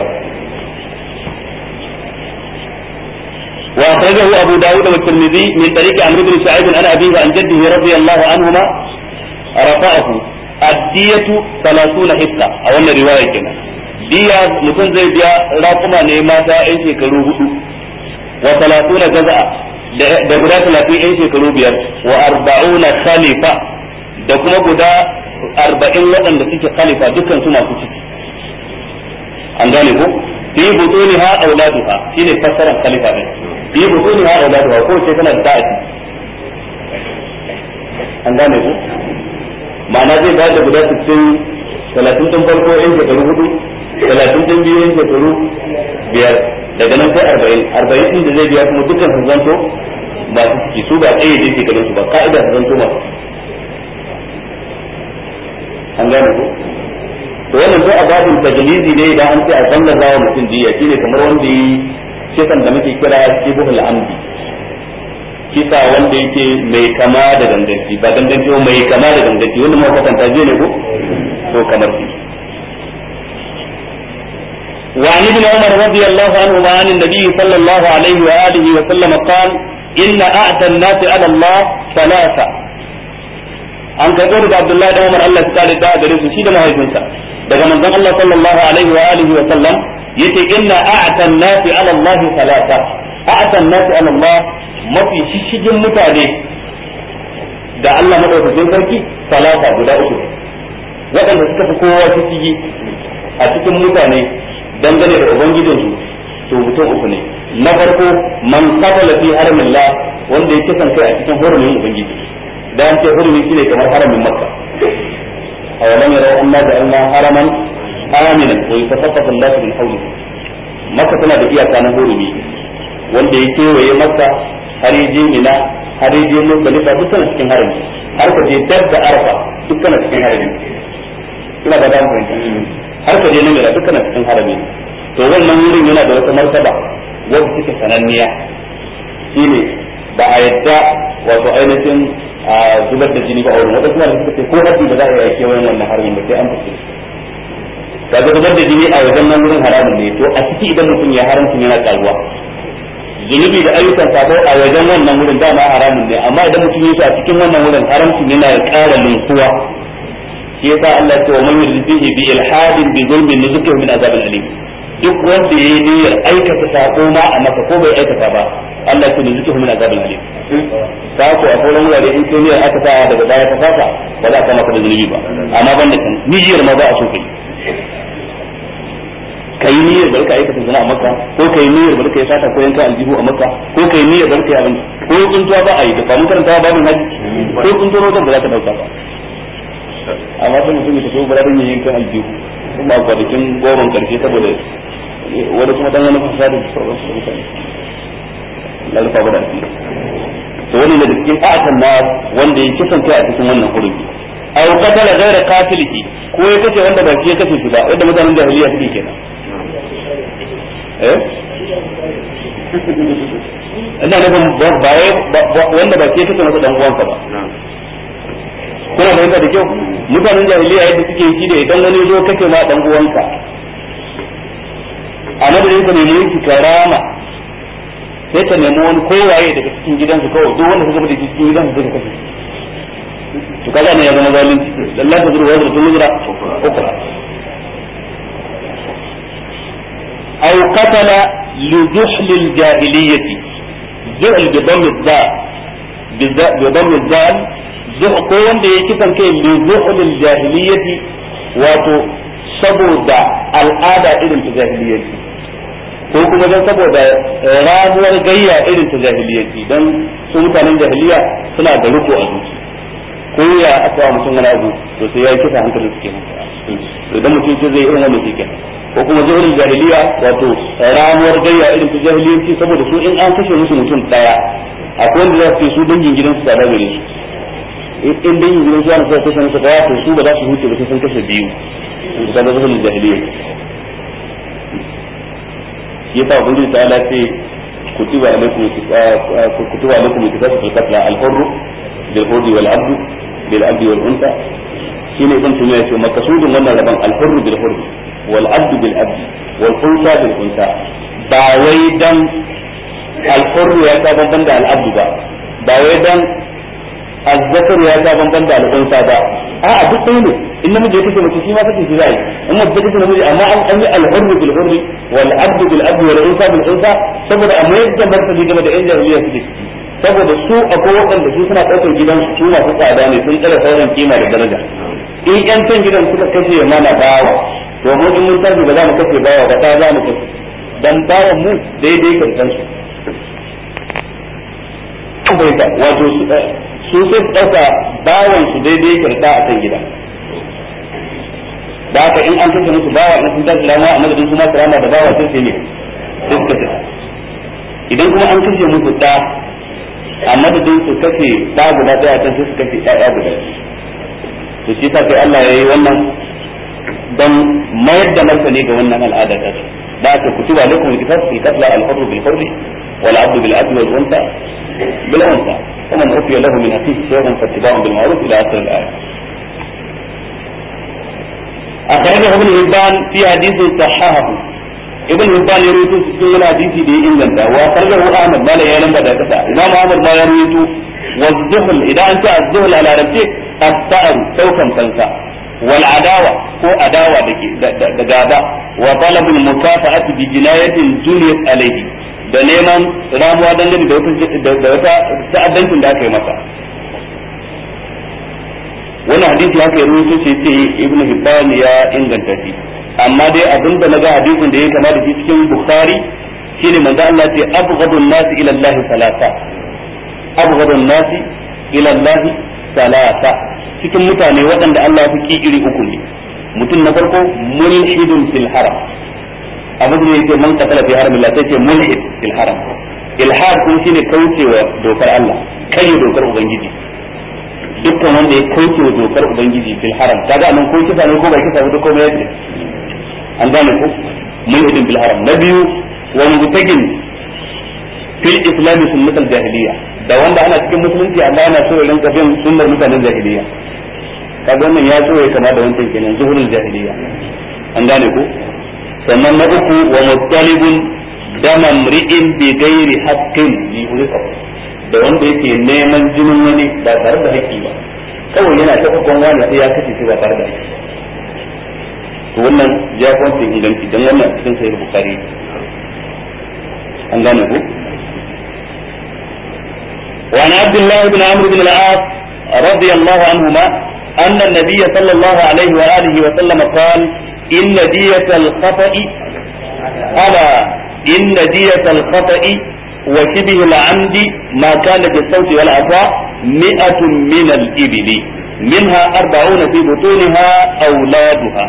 وأخرجه أبو داود والترمذي من طريق عمرو بن شعيب عن أبيه عن جده رضي الله عنهما رفعه الدية ثلاثون حصة أو أن رواية كنا دية متن زي بيا راقما نيما تا أي شيكرو هدو وثلاثون جزء da guda talatin yan shekaru biyar wa arba'una khalifa da kuma guda arba'in waɗanda suke khalifa dukkan su masu ciki an gane ko fi butuniha auladuha shine fassarar khalifa din fi butuniha auladuha ko ce tana da ta'ati an gane ko ma'ana zai bayar da guda 60 talatin din farko yan shekaru hudu talatin din biyu yan shekaru biyar daga nan sai arba'in arba'in din da zai biya kuma dukkan su zanto masu ciki su ba tsaye da shekarun su ba ka'ida su zanto masu an gane ko to wannan sai a babin tajlizi ne idan an ce a sallar zawa mutum diya shine kamar wanda yi kisan da muke kira shibhul amdi kisa wanda yake mai kama da ganganci ba ganganci ba mai kama da ganganci wanda muka kwatanta je ne ko to kamar shi وعن ابن عمر رضي الله عنهما عن النبي صلى الله عليه وآله وسلم قال إن أعتى الناس على الله ثلاثة an karɓo daga Abdullahi da Umar Allah ta da gare su shi da mahaifinsa daga manzon Allah sallallahu alaihi wa alihi wa sallam yace inna a'ta an-nasi ala Allah salata a'ta an-nasi ala Allah mafi shishigin mutane da Allah madaukakin sarki salata guda uku waɗanda suka fi kowa shishigi a cikin mutane dangane da ubangijinsu to mutum uku ne na farko man qatala fi haramillah wanda ya kisan kai a cikin hurumin ubangiji da an ce hurumi shine kamar haramin makka aw lam yaraw anna ja'alna haraman aminan wa yatafaqqafu an-nas min hawlihi makka tana da iyaka na hurumi wanda ya kewaye makka har ya je mina har ya je muzdalifa duk tana cikin harami har ka je dab da arfa duk tana cikin harami ina ba da fahimta har ka je namira duk tana cikin harami to wannan wurin yana da wata martaba wanda take sananniya shine ba a yadda wato ainihin a zubar da jini ba a wurin wata kuma da suka ce ko haɗi ba za a yi kewayen wannan harbin ba sai an fice ga da zubar da jini a wajen nan wurin haramun ne to a ciki idan mutum ya haramcin yana karuwa zunubi da ayyukan sabo a wajen wannan wurin dama haramun ne amma idan mutum ya a cikin wannan wurin haramcin yana da ƙara linkuwa shi yasa Allah ya ce wa man yurdihi bi ilhadin bi zulmin nuzukihi min azabil alim duk wanda ya yi niyyar aikata sako ma a maka ko bai aikata ba Allah ya nuzuki min azabil alim ka ko a sauran wurare in kai niyyar aka sa daga baya ka fasa ba za ka maka da zunubi ba amma ban da kan niyyar ma ba a so kai kai niyyar barka aikata zina a maka ko kai niyyar barka ya sata ko yanka aljihu a maka ko kai niyyar barka ya abin ko tsuntuwa ba a yi da ba mun karanta babin haji ko tsuntuwa wajen ba za ka dauka ba amma sai mutum ya tafi burarin yin yankan aljihu kuma a kwanakin goron karshe saboda wani kuma dan wani fasada da sauran su mutane na rufa ba da asiri to wani daga cikin a'atan na wanda ya kisan kai a cikin wannan hurumi aw qatala ghayra qatilihi ko ya kace wanda ba shi ya kace shi ba wanda mutanen jahiliya suke kenan eh ina nufin ba wanda ba shi ya kace masa dan uwansa ba kuna fahimta da kyau mutanen jahiliya yadda suke yi da idan wani zo kake ma dan uwanka a madadin ka nemi yanki karama sai ka nemi wani kowaye daga cikin gidansu kawai duk wanda suka da cikin gidansu sai ka kashe to kaga ne ya zama zalunci lallan ta zurwa da tunzura ukra aw qatala li juhl al jahiliyyati juhl bi dhamm al zal bi dhamm al zal ko wanda ya kisan kai li juhl al jahiliyyati wato saboda al'ada irin ta jahiliyyati ko kuma don saboda ramuwar gayya irin ta jahiliyyati don su mutanen jahiliya suna da riko a zuci ko ya aka wa mutum wani abu to sai ya kisa hankalin su kenan to idan mutum ce zai irin wannan shi kenan ko kuma zuhurin jahiliya wato ramuwar gayya irin ta jahiliyanci saboda su in an kashe musu mutum daya akwai wanda za su ce su dangin gidansu tsada gare su in dangin gidansu ana suka kashe musu daya to su ba za su huce ba sai sun kashe biyu in ka ga zuhurin jahiliya yasa ubangiji ta ala ce kutiba alaikum kutiba alaikum kitabu fil qatl al hurr bil hurr wal abd bil abd wal unsa shine ibn tumiya ce makasudin wannan rabon al hurr bil hurr wal abd bil abd wal unsa bil unsa ba wai dan al hurr ya ta banban da al abd ba ba wai dan azzakar ya ta banban da al unsa ba a'a duk ɗaya ne in namiji ya kace mace shi ma kace shi zai in mace ta kace namiji amma an an yi al-hurr bil hurr wal abd bil abd wal unsa bil unsa saboda amma yadda martani game da yan jahiliya suke ciki saboda su akwai waɗanda su suna ɗaukar gidan su masu tsada ne sun tsara sauran kima da daraja in yan can gidan suka kashe mana bawa to mu in mun tafi ba za mu kashe bawa ba ta za mu kashe dan bawan mu daidai kan su wato su sai su ɗauka bawan su daidai karɗa a kan gida da haka in an kashe musu bawa in sun tashi rama a madadin su ma rama da bawa sai sai ne sai su kashe idan kuma an kashe musu ɗa a madadin su kashe ɗa guda ɗaya can sai su kashe ɗaya guda to shi sa sai Allah ya yi wannan don mayar da martani ga wannan al'ada ta da aka kutuba alaikum al-qisas fil qatl al-hurr bil hurr wal 'abd bil 'abd wal unsa bil unsa ومن عفي له من أخيه شيء فاتباع بالمعروف إلى آخر الآية. أخرجه ابن هبان في حديث صححه ابن هبان يروي في الحديث دي إنجنتا وأخرجه أحمد ما لا يعلم بعد كذا إمام أحمد ما يروي والذهل إذا أنت الذهل على ربك الثأر سوكا كنسا والعداوة هو عداوة دقابة وطلب المكافأة بجناية جنيت عليه da neman ramuwa dangane da wata ta'addancin da aka yi masa wani hadisi haka ya rubuto ce ce ibnu hibban ya inganta shi amma dai abin da naga hadisin da ya kama da shi cikin bukhari shine manzo Allah ce abghadun nasi ila Allah salasa abghadun nasi ila Allah salasa cikin mutane waɗanda Allah ya fi iri uku ne mutum na farko mulhidun fil haram abin da yake man qatala fi haram Allah sai ce mulhid fil haram ilhad kun shine kaucewa dokar Allah kai dokar ubangiji dukkan wanda ya kaucewa dokar ubangiji fil haram kaga nan ko kisa ne ko ba kisa ba ko mai yake an gane ko mulhidin fil haram na biyu wa mubtagin fil islam sunnatul jahiliya da wanda ana cikin musulunci amma yana so ya rinka bin sunnar mutanen jahiliya kaga wannan ya so ya kama da wancan kenan zuhurul jahiliya an gane ko sannan na uku wa muttalibun dama mri'in bi ghairi haqqin li hulqa da wanda yake neman jinin wani ba tare da haƙƙi ba kawai yana ta kokon wani sai ya kashe shi ba tare da haƙƙi to wannan ya kwanta inganci dan wannan cikin sahih bukhari an gane ku وعن عبد الله بن عمرو بن العاص رضي الله عنهما أن النبي صلى الله عليه وآله وسلم قال إن دية الخطأ ألا إن دية الخطأ وشبه العمد ما كان بالصوت والعطاء مئة من الإبل منها أربعون في بطونها أولادها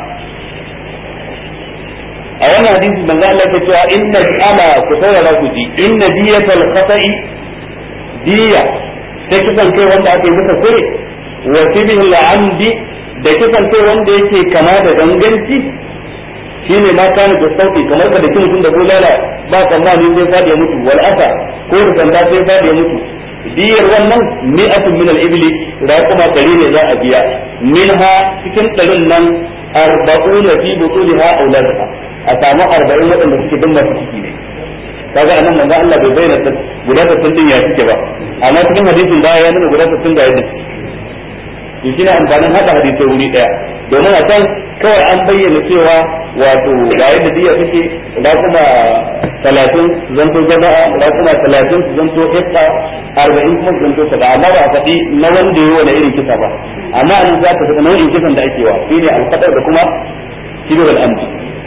a wannan hadisi manzo Allah ya cewa inna ala ku saurara ku ji inna diyatal khata'i diya ta kisan kai wanda aka yi masa kure wa sibihil amdi da kisan kai wanda yake kama da ganganci shine ma kana da sauki kamar ka da kin mutum da bulala ba tsammani sai fadi ya mutu wal asa ko da sanda sai fadi ya mutu diyar wannan mi'atun min al-ibli raquma dari ne za a biya minha cikin ɗarin nan arba'una fi butuliha auladuha a samu arba'in waɗanda suke bin masu ciki ne kaga anan manzo Allah bai bayyana guda 60 din ya suke ba amma cikin hadisin da ya nuna guda 60 da yadda to shine amfanin hada hadisai wuri daya domin a can kawai an bayyana cewa wato ga yadda diya take da kuma talatin zanto jama'a da kuma talatin su zanto hissa arba'in kuma su zanto kaza amma ba a faɗi na wanda yi wani irin kisa ba amma an za ka faɗi nau'in kisan da ake wa shine alfaɗar da kuma shibir al'amdi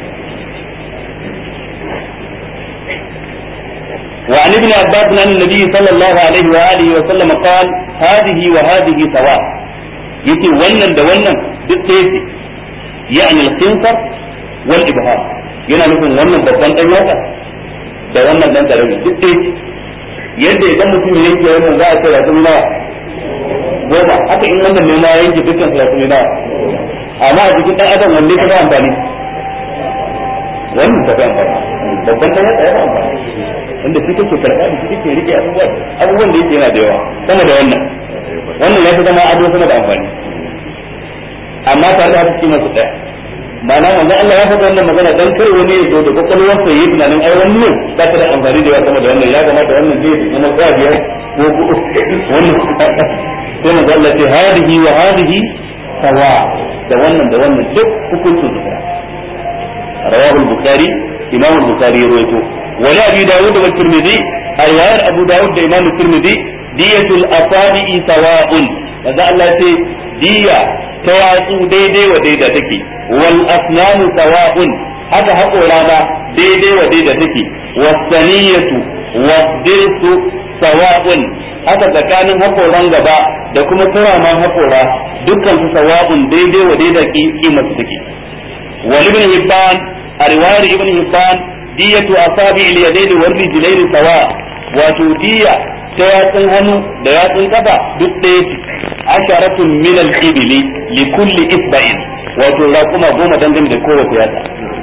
وعن ابن عباس عن النبي صلى الله عليه وآله وسلم قال هذه وهذه سواء يتي ونن ده ونن بالتيسي يعني الخنصر والإبهام yana nufin wannan babban ɗan yatsa da wannan ɗan ƙarami duk ɗaya yadda idan mutum ya yanke wannan za a ce rasu nawa goma haka in wannan ne ma yanke dukkan su rasu nawa amma a jikin ɗan adam wanne ka fi amfani wannan ta fi amfani babban dan yatsa ya amfani wanda shi kake karɓa da shi kake rike abubuwa abubuwan da yake yana da yawa sama da wannan wannan ya fi zama ado sama da amfani amma tare da haka kima su daya ma'ana manzo Allah ya faɗa wannan magana dan kar wani ya zo da kokolwar sa yi tunanin ai wannan ba ta da amfani da yawa sama da wannan ya kamata wannan zai zama kwabiya ko wannan sai manzo Allah ce hadihi wa hadihi sawa da wannan da wannan duk hukuncin su daya rawahu al-bukhari imam al-bukhari ya rawaito wa la abi dawud wa tirmidhi riwayar abu dawud da imam tirmidhi diyatul asabi'i sawa'un manzo Allah ya ce diya ta yatsu daidai wa daida take wal asnanu sawa'un haka haƙora ma daidai wa daida take wasaniyatu wadirsu sawa'un haka tsakanin haƙoran gaba da kuma turaman haƙora dukkan su sawa'un daidai wa daida kimar su take wal ibn hibban a riwayar ibn hibban diyatu asabi al yadaini wal rijlaini sawa wato diya ta yatsun hannu da yatsun kafa duk ɗaya ce asharatun min al-ibli li kulli isba'in wato raquma goma dangane da kowace yatsa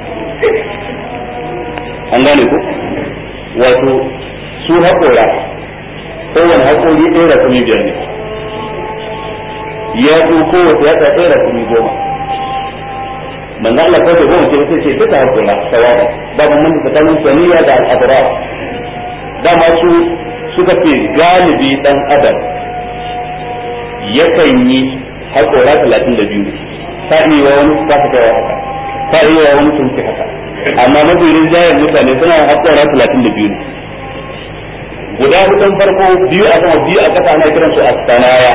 an gane ko wato su haƙora kowane haƙori ɗaya rakumi biyar ne yatsu kowace yatsa ɗaya rakumi goma manzo Allah kawai goma ce sai ce duka haƙora sawaba babu mun tsakanin saniya da al-abrar dama su suka ce galibi dan adam yakan yi haƙora talatin da biyu ta iya wani ba ta kai haka ta iya wani sun fi haka amma mabirin jayen mutane suna haƙora talatin da biyu guda hudun farko biyu a sama biyu a ƙasa ana kiran su astanaya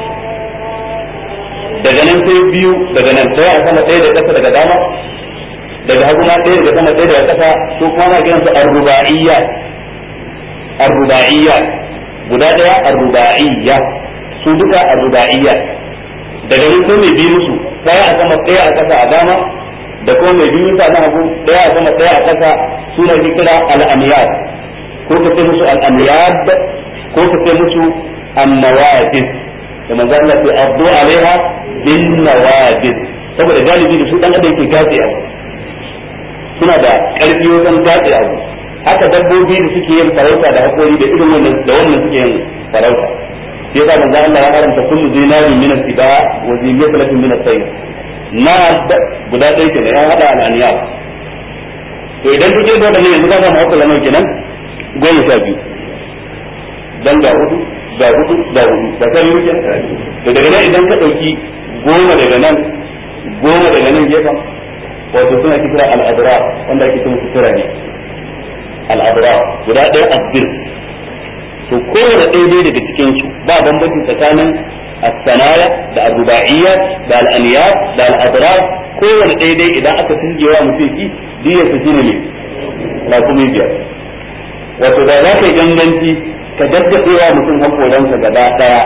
daga nan sai biyu daga nan sai a sama ɗaya da ƙasa daga dama daga hagu ma ɗaya daga sama ɗaya daga ƙasa su kuma ana kiran su arruba'iyya arruba'iyya guda ɗaya arruba'iyya su duka arruba'iyya daga nan sai mai biyu su ɗaya a sama ɗaya a ƙasa a dama da kuma mai biyu sa na hagu ɗaya a sama ɗaya a ƙasa suna kira al-amyad ko ka ce musu al-amyad ko ka ce musu an-nawadis da manzo Allah ya abdu alaiha bin nawadis saboda galibi da su dan adam yake gatse abu suna da karfi wajen gatse abu haka dabbobi da suke yin farauta da hakori da irin wannan da wannan suke yin farauta sai yasa manzo Allah ya haramta kullu zinarin min al-tiba wa zinatin min al-sayr na guda ɗaya kenan ya hada al-aniyar to idan kike da wannan yanzu ka samu hakuri nawa kenan goma sha biyu dan ga hudu ga hudu ga hudu da kan yi to daga nan idan ka dauki goma daga nan goma daga nan gefen wato suna kira al-adra wanda ake cewa sutura ne al-adra guda ɗaya abbir to kowane ɗaya daga cikin su ba bambanci tsakanin as-sanaya da ar-ruba'iyya da al-aniyat da al-adrar kowane ɗaya dai idan aka tungewa mutum shi diyar su shine ne rakumi biyar wato da za ka yi ganganci ka daddaɗewa mutum hakoransa gaba ɗaya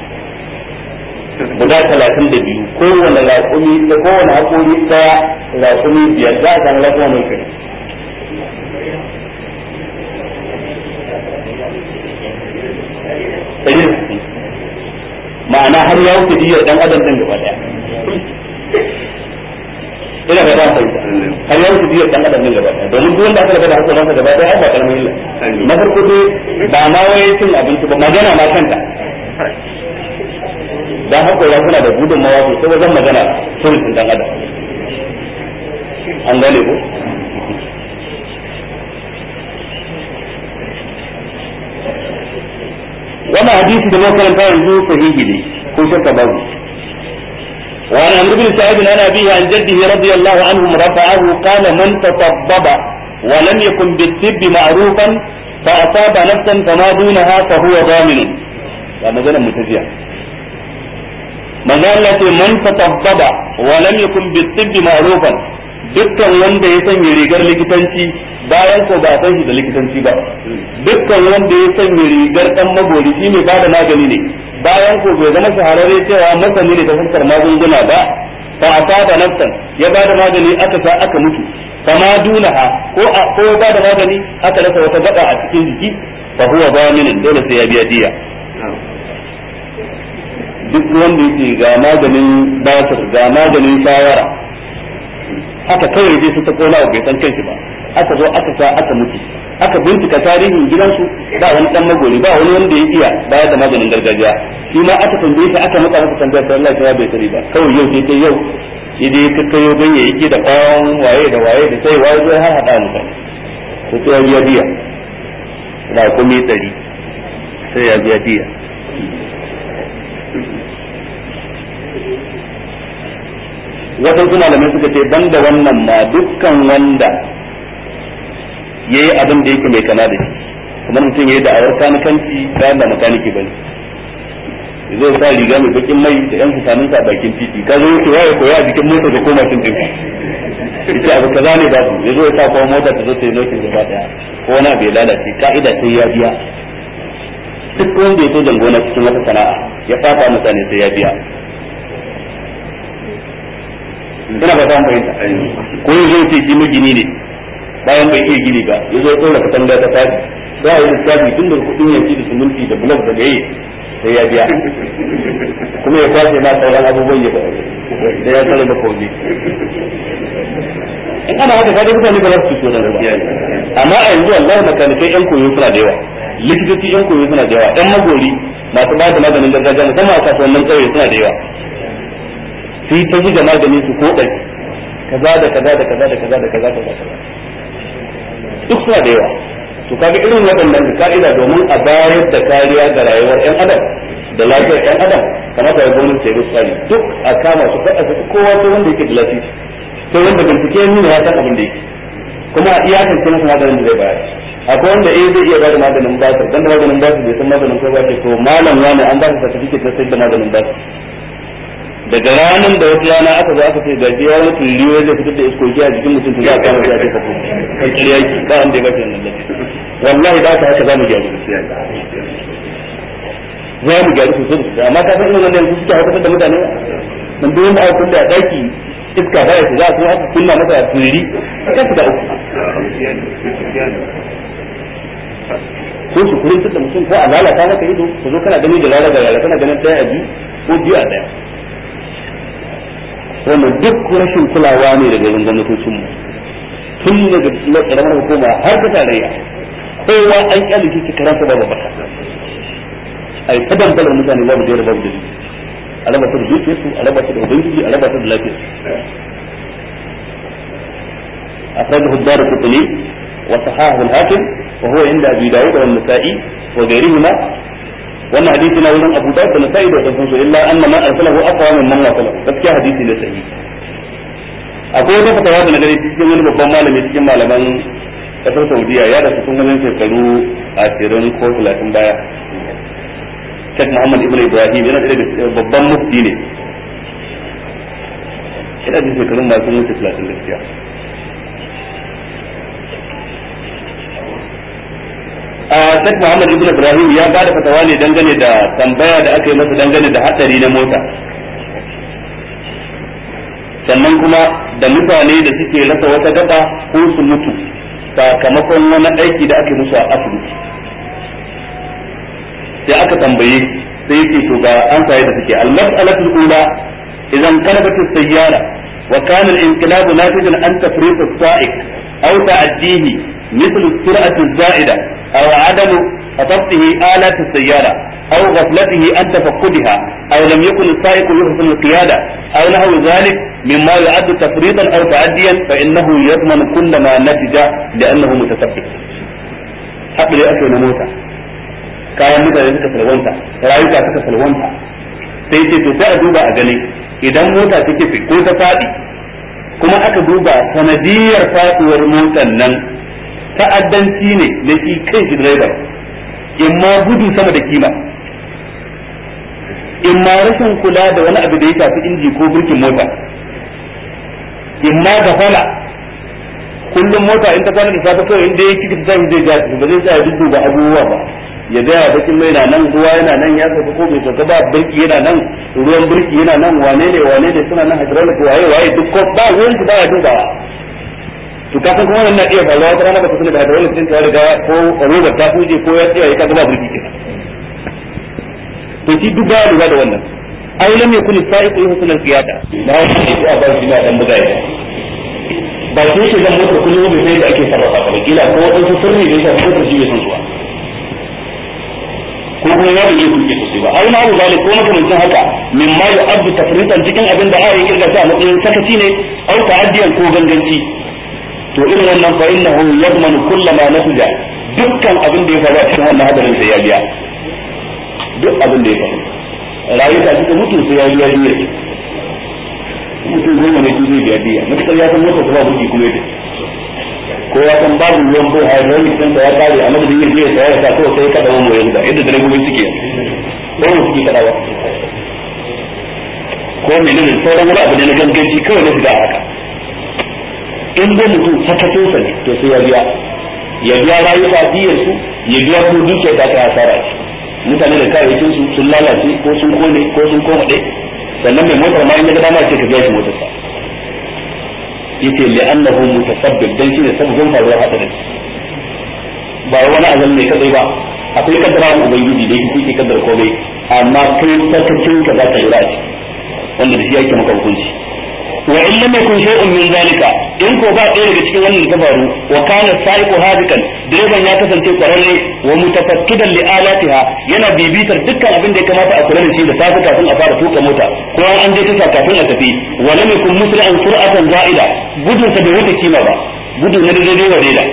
guda talatin da biyu kowane raƙumi da kowane haƙori ɗaya raƙumi biyar za a samu raƙuma mai kai ma'ana har ya wuce diyar ɗan adam ɗin gaba ɗaya ina ga za fahimta har ya wuce diyar ɗan adam ɗin gaba ɗaya domin duk wanda aka rabu da hakoransa gaba ɗaya ba ƙaramin illa na farko dai ba ma wai cin abinci ba magana ma kanta dan haƙora suna da gudun mawa sosai wajen magana sun dan adam an gane ko wannan hadisi da makaranta yanzu sahihi ne ko shakka babu وعن عمرو بن سعيد عن أبيه عن جده رضي الله عنهم رفعه قال من تطبب ولم يكن بالطب معروفا فأصاب نفسا فما دونها فهو ضامن هذا مثلا متزيع manzo Allah ce man tatabbaba wa lam yakun bitibbi ma'rufan dukkan wanda ya sanya rigar likitanci bayan ko ba san shi da likitanci ba dukkan wanda ya sanya rigar dan magori shi mai bada magani ne bayan ko bai zama shahararre cewa masani ne ta fuskar magunguna ba fa asaba nafsan ya bada magani aka sa aka mutu kama dunaha ko ko ya bada magani aka rasa wata gaba a cikin jiki fa huwa zaminin dole sai ya biya diya duk wanda yake ga maganin basir ga maganin shawara haka kawai dai su ta kona bai san kanshi ba aka zo aka sa aka mutu aka bincika tarihin gidansu ba wani dan magori ba wani wanda ya iya bayar da maganin gargajiya shi ma aka tambaye shi aka maka masa tambaya sai Allah ya bai sani ba kawai yau sai yau shi dai ka kayo ganyayyaki da bawon waye da waye da sai waye zai har hada mutane to sai ya biya biya da kuma tsari sai ya biya biya waɗansu malamai suka ce ban da wannan ma dukkan wanda ya yi abin da yake mai kama da shi kamar mutum ya yi da'awar kanikanci bayan da makaniki ba ne ya zo sa riga mai bakin mai da yan fitanin sa bakin titi ka zo yake waye koya a jikin mota da koma cin dinka yace abu kaza ne babu ya zo ya sa kuma mota ta zo ta yi nokin gaba daya ko wani abu ya lalace ka'ida sai ya biya duk wanda ya so jangona cikin wata sana'a ya fata mutane sai ya biya ina ba ta fahimta ko ya zo ce shi magini ne bayan bai iya gini ba ya zo ya tsora katanga ta fadi za a yi lissafi tun da kudin yanki da suminti da blok da gaye sai ya biya kuma ya kwashe ma sauran abubuwan ya da ya tsara da kogi in ana haka kaga mutane ba za su so da ba amma a yanzu Allah makanikai yan koyo suna da yawa likitoci yan koyo suna da yawa yan magori masu ba da maganin gargajiya musamman a kasuwannin kauye suna da yawa su yi ta zuga magani su ko ɗari kaza da kaza da kaza da kaza da kaza da kaza duk suna da yawa to kaga irin waɗannan ka'ida domin a bayar da kariya ga rayuwar ƴan adam da lafiyar ƴan adam kamata ya gwamnati ya tsari duk a kama su faɗa su kowa sai wanda yake da lafiya sai wanda bincike ya nuna ya san abin da yake kuma iyakan ce masa maganin da zai bayar akwai wanda eh zai iya bada maganin basir dan da maganin basir bai san maganin ko ba ce to malam wani an ba shi certificate na sai da maganin basir daga ranar da wata rana aka zo aka ce gaji ya wani riyo zai fitar da iskoki a jikin mutum za a kama shi a jefa ko kan kiriya ki ba wanda ya bashi wannan lafiya wallahi da aka haka za mu gyaru za mu gyaru sosai da sosai amma ka san irin wannan yanzu suke haifar da mutane dan duk wanda aka kulle a daki iska ba ya shiga kuma aka kunna masa turiri kan su da uku ko su kurin da mutum ko a lalata maka ido ka zo kana gani da lalata yara kana ganin ɗaya a biyu ko biyu a ɗaya wannan duk rashin kulawa ne daga yanzu gwamnatocin mu tun daga karamar hukuma har ta tarayya kowa an kyale shi karansa babu baka ai ta dambalar mutane babu da babu dalili a raba ta da dukiyar su a raba ta da ubangiji a raba ta da lafiyar su أخرجه الدار القطني وصححه الحاكم وهو عند أبي داود والنسائي وغيرهما wannan hadisi na wurin Abu Dawud da Nasa'i da wasu su illa anna ma arsalahu aqwa min man wasala gaskiya hadisi ne sahihi akwai wata fatawa da na gani cikin wani babban malami cikin malaman kasar Saudiya ya rasu sun ganin shekaru 20 ko 30 baya Sheikh Muhammad Ibn Ibrahim yana da babban mufti ne ina da shekarun ba sun wuce 30 gaskiya Sheikh Muhammad Ibn Ibrahim ya bada fatawa ne dangane da tambaya da aka yi masa dangane da hatsari na mota sannan kuma da mutane da suke rasa wata gaba ko su mutu sakamakon wani aiki da aka yi musu a asibiti sai aka tambaye sai yake to ga an saye da suke al-mas'alatul ula idan kalabat as-sayyara wa kana al-inqilab natijan an tafriq as-sa'iq aw ta'addihi مثل السرعة الزائدة أو عدم ضبطه آلات السيارة أو غفلته عن تفقدها أو لم يكن السائق يحسن القيادة أو نحو ذلك مما يعد تفريطا أو تعديا فإنه يضمن كل ما نتج لأنه متسبب حق لي أكل موتا kayan mutane suka salwanta rayuka suka salwanta sai ce to sai a duba a gani idan mota ta kife ko ta faɗi kuma aka duba sanadiyar faɗuwar motar nan ta'addanci ne da shi kan shi driver in ma gudu sama da kima in ma rashin kula da wani abu da ya shafi inji ko birkin mota in ma gafala kullum mota in ta kwana da safe kawai inda ya kika tashi zai ga ba zai tsaya dudduba abubuwa ba ya ga ya bakin mai na nan ruwa yana nan ya sauka ko bai sauka ba birki yana nan ruwan birki yana nan wane ne wane ne suna nan hydraulic waye waye duk ko ba ruwan shi baya dubawa to ka san kuma wannan na iya faruwa wata rana ba ta sani da hydraulic din ta riga ko robar ta huje ko ya tsaya ka ba birki kenan to shi duk baya lura da wannan ai lam yakun sa'iqu yuhsin al-qiyada ba wani ne a ba shi na dan buga ya ba sai shi zan motar kullum bai sai da ake sarrafa ta kila ko wadansu sirri da ya shafi motar shi bai san suwa ko kuma ya bai iya tuke sosai ba har ma abu zalik ko makamancin haka min ma ya abdu tafritan cikin abin da ayi kirga ta a matsayin sakaci ne au ta'addiyan ko ganganci to irin wannan fa innahu yadmanu kullama nafija dukkan abin da ya faru a cikin wannan hadarin sai ya biya duk abin da ya faru rayuka suka mutu sai ya biya biya mutum goma ne su zai biya biya matukar ya san mota kuma buki kuma yadda ko ya san babu ruwan bai a yanzu mutum da ya kare a madadin yin biya sai ya sa kawai sai ya kada wani yanzu yadda direbobi suke wani suke kadawa ko menene sauran wani abu ne na ganganci kawai na shiga haka in dai mutum sakatinsa ne to sai ya biya ya biya rayuka biyar su ya biya ko dukiyar da aka hasara ce mutane da kayayyakin su sun lalace ko sun kone ko sun koma ɗaya sannan mai motar ma in ya ga dama ce ka biya shi motar sa yace li'annahu mutasabbib dan shine sababin faruwar hadarin ba wani azal ne kadai ba akwai kaddara ubangiji da yake yake kaddara komai amma kai sakacin ka za ka yi rashi wanda da shi yake maka hukunci wa in lam yakun shay'un min zalika in ko ba ɗaya daga cikin wannan ta faru wa kana sa'iqu hadikan direban ya kasance kwararre wa mutafakkidan li alatiha yana bibitar dukkan abin da ya kamata a kula da shi da safe kafin a fara tuka mota ko an je tasha kafin a tafi wa lam yakun musli'an sur'atan za'ida gudun sa bai wuce kima ba gudu na daidai wa daida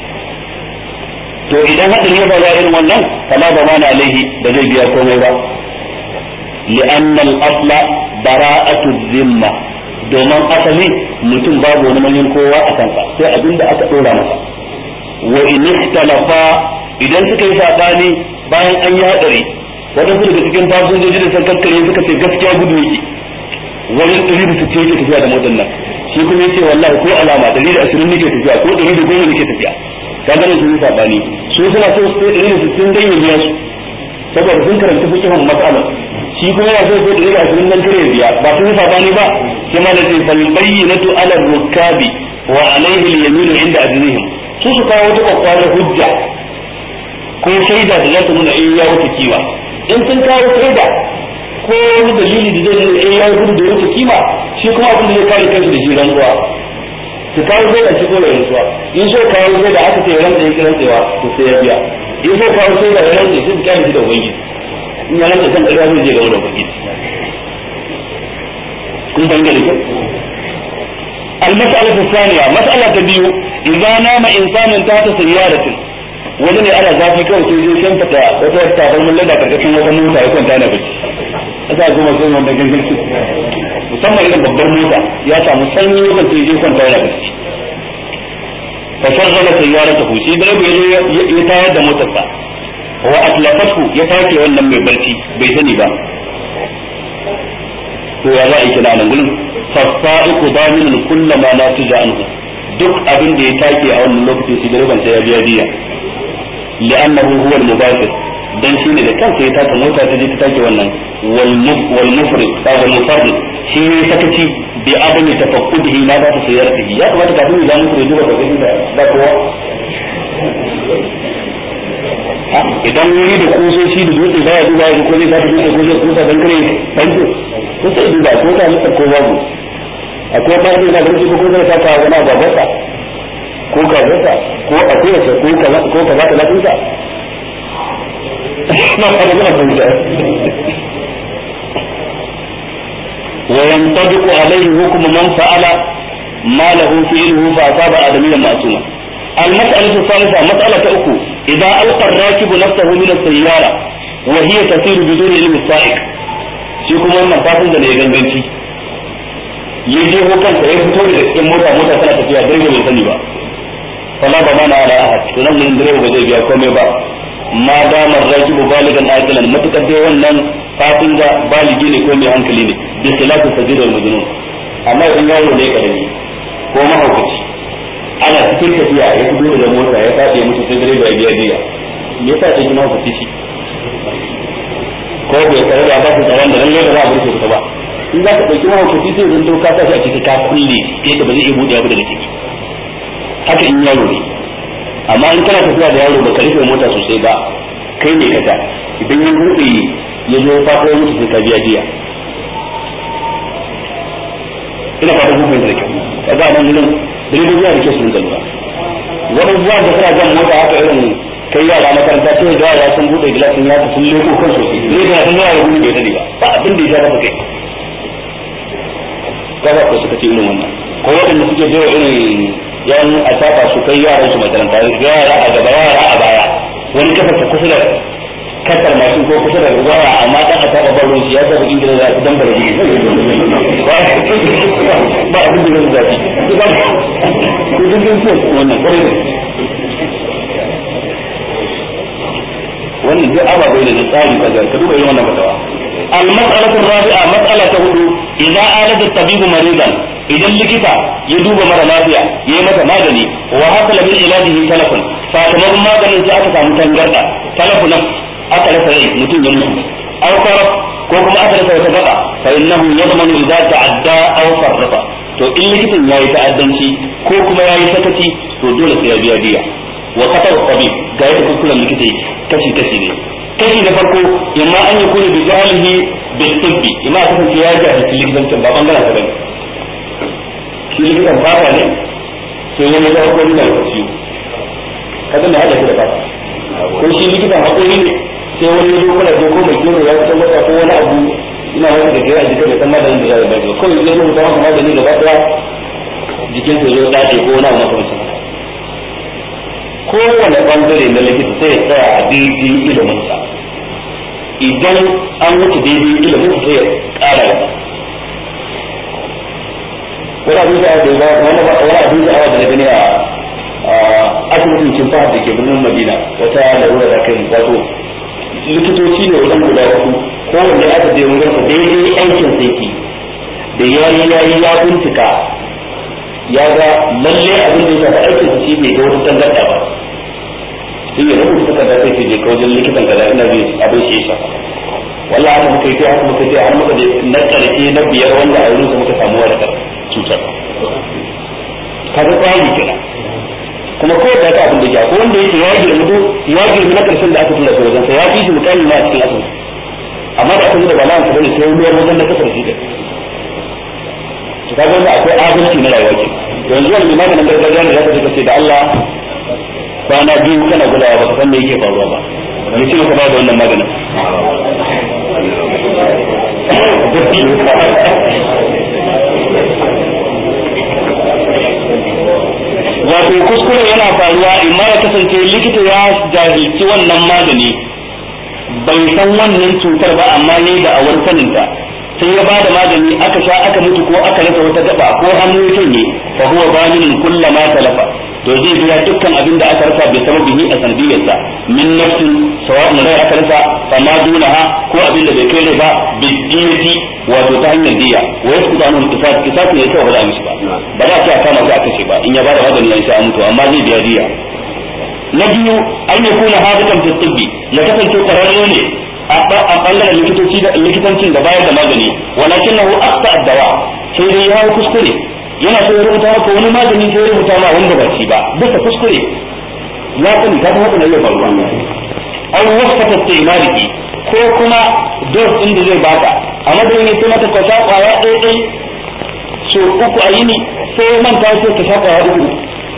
to idan hadin ya faru irin wannan fala ba mana alaihi da zai biya komai ba li'anna al-asla bara'atu dhimma domin asali mutum babu wani manyan kowa a kansa sai abin da aka dora masa wa in ikhtalafa idan suka yi sabani bayan an yi hadari wadansu daga cikin fasinjoji da sarkakkare suka ce gaskiya gudu yake wani ɗari da sittin yake tafiya da motar nan shi kuma yace wallahi ko alama ɗari da ashirin nake tafiya ko ɗari da goma nake tafiya ka gane sun yi sabani su suna so su ɗari da sittin dan ya biya su saboda sun karanta fikihun matsalar shi kuma yana so sai ɗari da ashirin dan kare biya ba sun yi sabani ba sai ma da ce fal bayyinatu ala rukabi wa alaihi al-yaminu inda ajrihim su su kawo wata kwakwarar hujja ko shaida da za su nuna in ya wuce kiwa in sun kawo shaida ko wani dalili da zai nuna in ya gudu da wuce kima shi kuma abin da zai kare kansu da shi rantsuwa su kawo shaida shi ko da rantsuwa in so kawo shaida aka ce rantsa ya rantsewa to sai ya biya in so kawo shaida ya rantsa sai su kyale shi da ubangiji in ya rantsa kan ƙarya zai je ga wani ubangiji kun fahimta da kyau المسألة الثانية مسألة بيو إذا نام إنسان تحت سيارة wani ne ana zafi kawai sai zai shan fata wata tafar mun lada karkashin wata mota ya kwanta na bacci asa kuma sun wanda gangan su musamman irin babbar mota ya samu sanyi wajen sai zai kwanta yana bacci fa shagala sayyaratahu shi direba ya ya tayar da motarsa wa atlafatu ya take wannan mai barci bai sani ba to ya za a yi kina nan gurin fasaiku daminun kullama la tuja anhu duk abin da ya take a wannan lokaci shi direban sai ya biya diya li'annahu huwa al-mubashir dan shine da kansa ya taka mota ta je ta take wannan wal wal mufrid wal mufarrid shi ne sakaci bi adami tafaqqudihi ma ba ta sayyaratihi ya kamata kafin ya mutu ya duba ga gani da ba kowa idan wuri da kusoshi da dutse baya duba ya ko zai saka dutse ko zai kusa dan kare banko ko sai duba ko ta masa ko babu akwai ba zai da barci ko ko zai saka wani babarsa ko kazarsa ko akuyarsa ko kaza ko kaza ta lafinsa na fara da fahimta wa yantabiqu alayhi hukm man fa'ala ma lahu fi'luhu fa asaba adamiyyan ma'suma المسألة الثالثة مسألة أخو إذا ألقى الراكب نفسه من السيارة وهي تسير بدون علم السائق shi kuma wannan fasin da ya ganganci ya je ko kansa ya fito da cikin mota mota tana tafiya direba bai sani ba fala ba mana ala ahad to nan gurin direba ba zai biya komai ba ma damar rajibu baligan aqilan matukar dai wannan fasin da baligi ne ko mai hankali ne bi khilafu sajid wal majnun amma idan yaro ne karami ko mahaukaci ana cikin tafiya ya fito daga mota ya fadi mutu sai direba ya biya diya me yasa sai kuma ku tishi ko bai tare da ba su tsaron da lalle ba za a burke ku ba in za ka dauki mahaukaci sai zan doka sa shi a ciki ka kulle yadda ba zai iya buɗe abu daga ciki haka in yaro ne amma in kana tafiya da yaro baka rufe mota sosai ba kai ne kaga idan ya buɗe ya zo faɗo mutu sai ka biya diya ina fata kun fahimta da kyau kaga nan gurin direbobi da ke sun lura wani zuwa da suna jan mota haka irin kai yara makaranta sai da yara sun bude gilasin ya sun leko kan sosai ne da sun yara gudu bai sani ba ba abin da ya sha masa kai kaza ko suka ce irin wannan ko waɗanda suke je irin yan a tafa su kai yaran su makaranta ga yara a gaba yara a baya wani kafa ta kusa da kasar mashin ko kusa da waya amma dan a taɓa baro shi ya saba ingila za su dambara gidi ba abin da zai zafi ko jirgin so wannan kwarai wannan duk ababai da tsari ka ga ka duba irin wannan fatawa المسألة الرابعة مسألة هدو إذا آلد الطبيب مريضا إذا لكتا يدوب مرة لافيا يمت مادني وحصل من علاجه تلف فاتمر مادني جاءت متنجرة تلف نفس aka rasa rai mutum ya mutu aw sarf ko kuma aka rasa wata gaba fa innahu yadmanu idza ta'adda aw sarrafa to in likitan yayi ta'addanci ko kuma yayi sakaci to dole sai ya biya diya wa qatar tabib ga yadda kuskuren likita yake kashi kashi ne kashi na farko imma an yakuna bi jahlihi bil tibbi imma aka kasance ya jahilci likitancin ba bangaren sa bane shi likitan fata ne sai ya maza hakuri da ciwo kaga me hada shi da fata ko shi likitan hakuri ne sai wani ya kula ko ko mai gero ya fito masa ko wani abu ina wani da gaya jikin bai san maganin da zai bai ko ya rubuta masa magani gaba daya jikin sa zo dace ko wani abu makamancin haka kowane bangare na likita sai ya tsaya a daidai ilimin sa idan an wuce daidai ilimin sa sai ya ƙara gaba wani abin da wani abin da awa da na gani a asibitin kimfa da ke birnin madina wata larura da kai wato likitoci ne wajen guda uku kowanne aka je wurin sa daidai aikin sai ke da yayi yayi ya bincika ya ga lalle abin da ya shafi aikin sa shi bai ga wata tangarda ba sai ya rubuta takarda sai ce je ka wajen likitan kaza ina bi abin shi ya wallahi haka muka yi haka muka yi har muka je na karshe na biyar wanda a wurin sa muka samu warkar cutar kaga kwari kenan kuma ko da ka abin da ya ko wanda yake ya girma ya girma na karshen da aka tura shi wajen sa ya fi shi mutane ma a cikin asibiti amma da aka yi da bala'an ka bane sai ruwan wajen na kasar shi to kaga wanda akwai adalci na rayuwa ke yanzu wani maganin gargajiya ne zaka je ka ce da Allah kwana biyu kana gudawa ba ka san me yake faruwa ba ya ce maka ba da wannan maganin wato kuskure yana faruwa imma ya kasance likita ya jahilci wannan magani bai san wannan cutar ba amma ne da awar saninta sai ya bada magani aka sha aka mutu ko aka rasa wata gaba ko hannu ya canye fa huwa balinin kullama talafa to zai biya dukkan abin da aka rasa bai sababi ni a sanadiyarsa min nafsin sawa'un rai aka rasa fa ma dunaha ko abin da bai kai rai ba bidiyati wato ta hanyar diya wa yasqutu anhu al-qisas qisas ne kawai ba za a mishi ba ba za a ce a kama shi a kashe ba in ya bada magani ya sha mutu amma zai biya diya na biyu an yi kuna hadikan fi tibbi ya kasance kwararre ne a bangaren likitoci da likitancin da bayar da magani walakin nahu aqta ad-dawa sai dai ya kuskure yana so ya rubuta maka wani magani sai ya rubuta ma wanda ba shi ba bisa kuskure ya sani ka san haka ne ya faruwa aw wasfata istimaliki ko kuma dos din da zai baka a madadin ya sai mata kwasa kwaya ɗaya ɗaya so uku a yini sai manta sai ka sha kwaya uku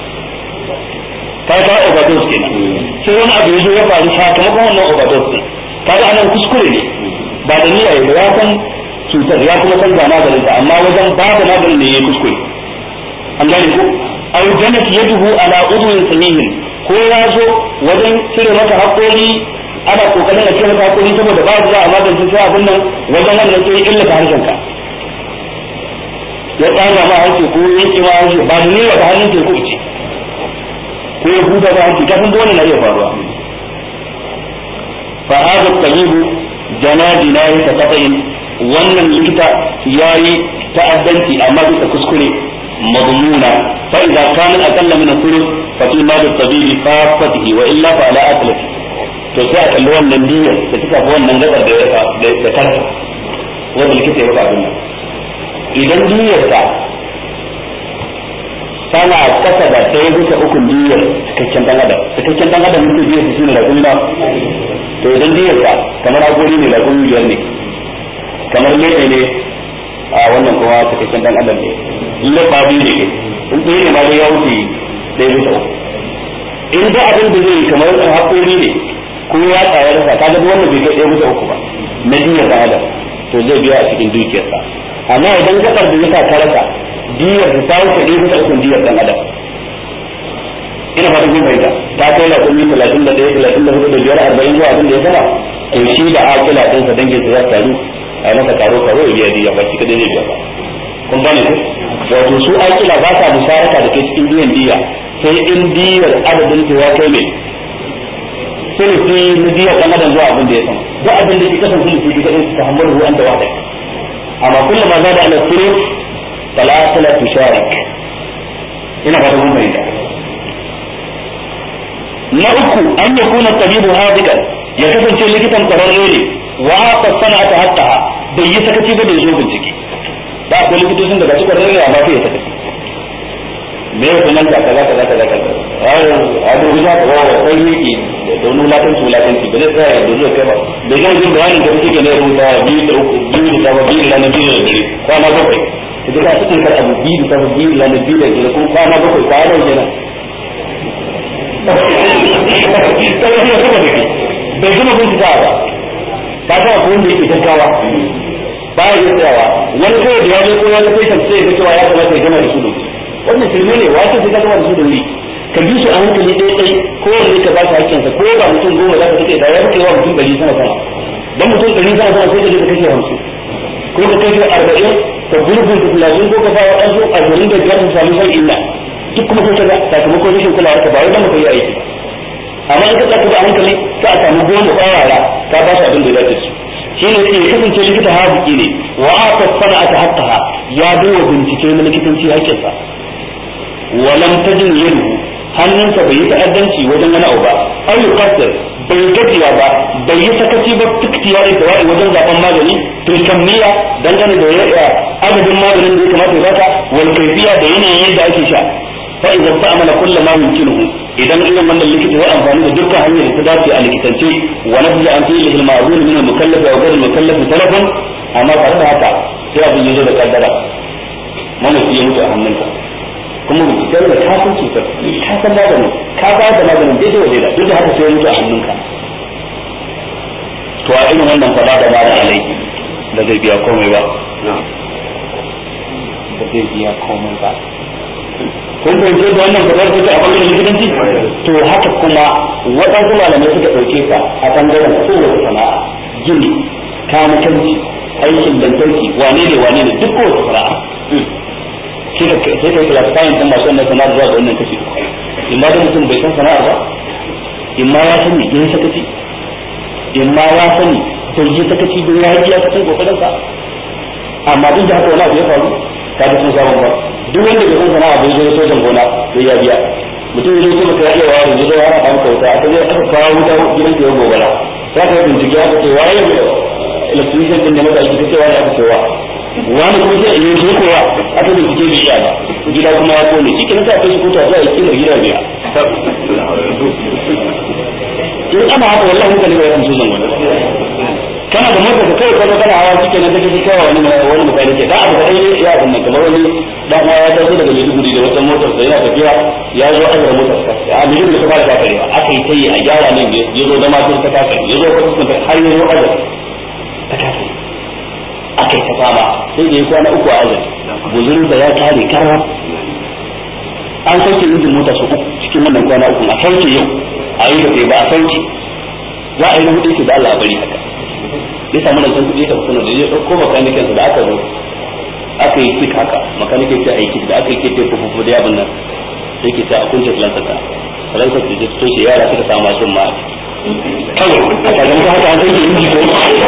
ka ka overdose kenan sai wani abu ya zo ya faru sakamakon wannan overdose din kaga anan kuskure ne ba da niyya ya ya san cutar ya kuma san ga maganin ta amma wajen ba da maganin ne yayi kuskure an gane ko aw janat yaduhu ala udwin samihin ko ya zo wajen cire maka hakori ana kokarin a cire maka hakori saboda ba za a magance sai abin nan wajen wannan sai illa ta harshen ka ya tsara ma harshe ko yanke ma harshe ba da niyya ta hannun teku ce ko ya huda ba harshe kafin dole na iya faruwa fa hada tabibu jana jinayat qat'in wannan likita yayi ta'addanci amma bisa kuskure مضمونة فإذا كان أقل من الثلث ففي مال الطبيب خاصته وإلا فعلى أكله to sai a kalli wannan diyyar da ta shafi wannan gabar da da tarsa wanda likita ya baka abin nan idan diyyar ta tana kasa da ɗaya bisa ukun diyyar cikakken dan adam cikakken dan adam mutum biyar su ne da kuma to idan diyyar ta kamar agori ne da kuma biyar ne kamar lebe ne a wannan kuma cikakken dan adam ne lafa biyu ne in ɗaya ne ma dai ya wuce ɗaya bisa uku in da abin da zai kamar haƙori ne ko ya tsaya rasa ka ga wannan bai kai ɗaya bisa uku ba na diyar da adam to zai biya a cikin dukiyarsa amma idan gabar da ya sa ka rasa diyar ta wuce ɗaya bisa uku diyar ɗan adam ina fatan kun fahimta ta kai la kuma talatin da ɗaya talatin da hudu da biyar arba'in zuwa abin da ya sama to shi da akila ɗinsa dangin su za su taru a yi masa karo karo ya biya diya ba shi kadai zai biya ba kun gane ku wato su akila ba sa musharaka da kai cikin biyan diya sai in diyar adadin ta ya kai mai sulusi na diyar ɗan adam zuwa abin da ya sama duk abin da ke kasan sulusi duka ɗin su ta hamar ruwan da wahada amma kullum ma za da ala sulus talatala tusharik ina fatan kun fahimta na uku an ya kuna tabibu hadikan ya kasance likitan kwararre ne wa aka sana'ata haqqaha bai yi sakaci ba da yazo bincike ba akwai likitocin da ba su kwararre ne amma sai ya sakaci me ya sunan ka kaza kaza kaza kaza a dubi za ka wa sai yake da wani latanci latanci ba zai tsaya da zuwa kai ba da zai jin bayanin da suke ne rubuta biyu da uku biyu da saba biyu da ranar biyu da dare kwana bakwai da ka cikin kar abu biyu da saba biyu da ranar biyu da dare kuma kwana bakwai kwana kenan bai gama bincikawa ba ka sa ko wanda yake gaggawa ba ya yi tsayawa wani kawai da ya zo ko ya ga patient sai ya cewa ya kamata ya gama da su da wannan shirme ne wato sai ka gama da su da wuri ka bi su a hankali ɗaya ɗai ko wanda ka ba shi hakkinsa ko ba mutum goma za ka take da ya kai wa mutum ɗari sama sama dan mutum ɗari sama sama sai ka je ka kashe hamsin ko ka kashe arba'in ka gurbin ka talatin ko ka sa waɗansu ashirin da biyar su sami sai illa duk kuma sai kaga sakamakon rashin kulawar ka ba wai dan ka yi aiki ba amma in ka tsaka da hankali ka a samu goma tsawara ka ba su abin da ya dace su shine sai ya kasance likita haziki ne wa aka sana'ata haqqaha ya duba bincike na likitanci hakkinsa wa lam tajin yadu hannunsa bai yi ta'addanci wajen wani abu ba aw yuqassir bai gajiya ba bai yi sakaci ba tiktiyari da wai wajen zaben magani fil kammiya dangane da adadin maganin da ya kamata ya baka wal kayfiya da yanayin yadda ake sha fa idan ta'amala kullu ma yumkinuhu idan irin wannan likita ya amfani da dukkan hanyar da ta dace a likitance wa nafza an fi'li al ma'zun min al mukallaf wa ghayr al mukallaf talafan amma tare da haka sai abin yazo da kaddara mamaci ya mutu a hannunka kuma binciken da ka san cutar ka san maganin ka ba da maganin daidai wa daidai duk da haka sai ya mutu a hannunka to a irin wannan fada da ba da alaiki da zai biya komai ba da zai biya komai ba kun fahimce da wannan fadar take a bangaren likitanci to haka kuma waɗansu malamai suka ɗauke ka a bangaren kowace sana'a gini kamakanci aikin lantarki wane ne wane ne duk kowace sana'a sai ka sai ka classifying din masu wannan sana'ar zuwa ga wannan kashi imma da mutum bai san sana'ar ba imma ya sani yin sakaci imma ya sani bai yi sakaci don ya yi ya cikin kokarin sa amma duk da haka wani abu ya faru ka ga sun samu ba duk wanda bai san sana'a bai zo sojan gona sai ya biya mutum ya zo maka ya iya wa yanzu zai hana maka wuta aka je aka kawo wuta gidan ka ya gobara za ka yi bincike aka ce waye electrician din da maka aiki ta ce wani aka ce wa wani kuma sai in yi kowa aka da kike biya ba gida kuma ya kone shi kin sa kai shi kota zuwa yake da gida biya in ana haka wallahi mutane ba su zan wani kana da motar ka kai kazo kana hawa kike na kake kai wani wani mutane ke da abu da dai ya abun nan kamar wani dan uwa ya taso daga Maiduguri da wata motar sa yana tafiya ya zo azra motar sa a Maiduguri ta fara kafarewa aka yi tayi a gyara nan ya zo da matar ta kafare ya zo kuma har ya zo azra ta kafare aka yi ta fama sai da ya kwana uku a azumi buzurin da ya kare kara an sauke injin mota su uku cikin wannan kwana uku a sauke yau a yi da ba a sauke za a yi na hudu da Allah bari haka ya samu nan kuɗi ta kuma da ya ɗauko makanikin da aka zo aka yi kit haka makanikin ta aiki da aka yi kit ko fufu da yabin nan sai ke ta a kunce lantar ta lantar ta to shi yara suka samu masu ma kawai a kaga muka haka an sauke inji ko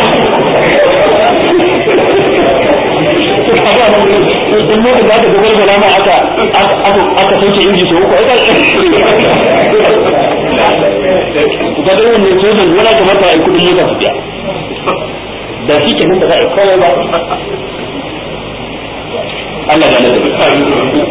in muka za ka ga gargala ma aka aka sauke inji so uku aka ga da wannan sojan wala kamata a yi kudin mota su biya da shi kenan da za a yi kawai ba Allah ya nada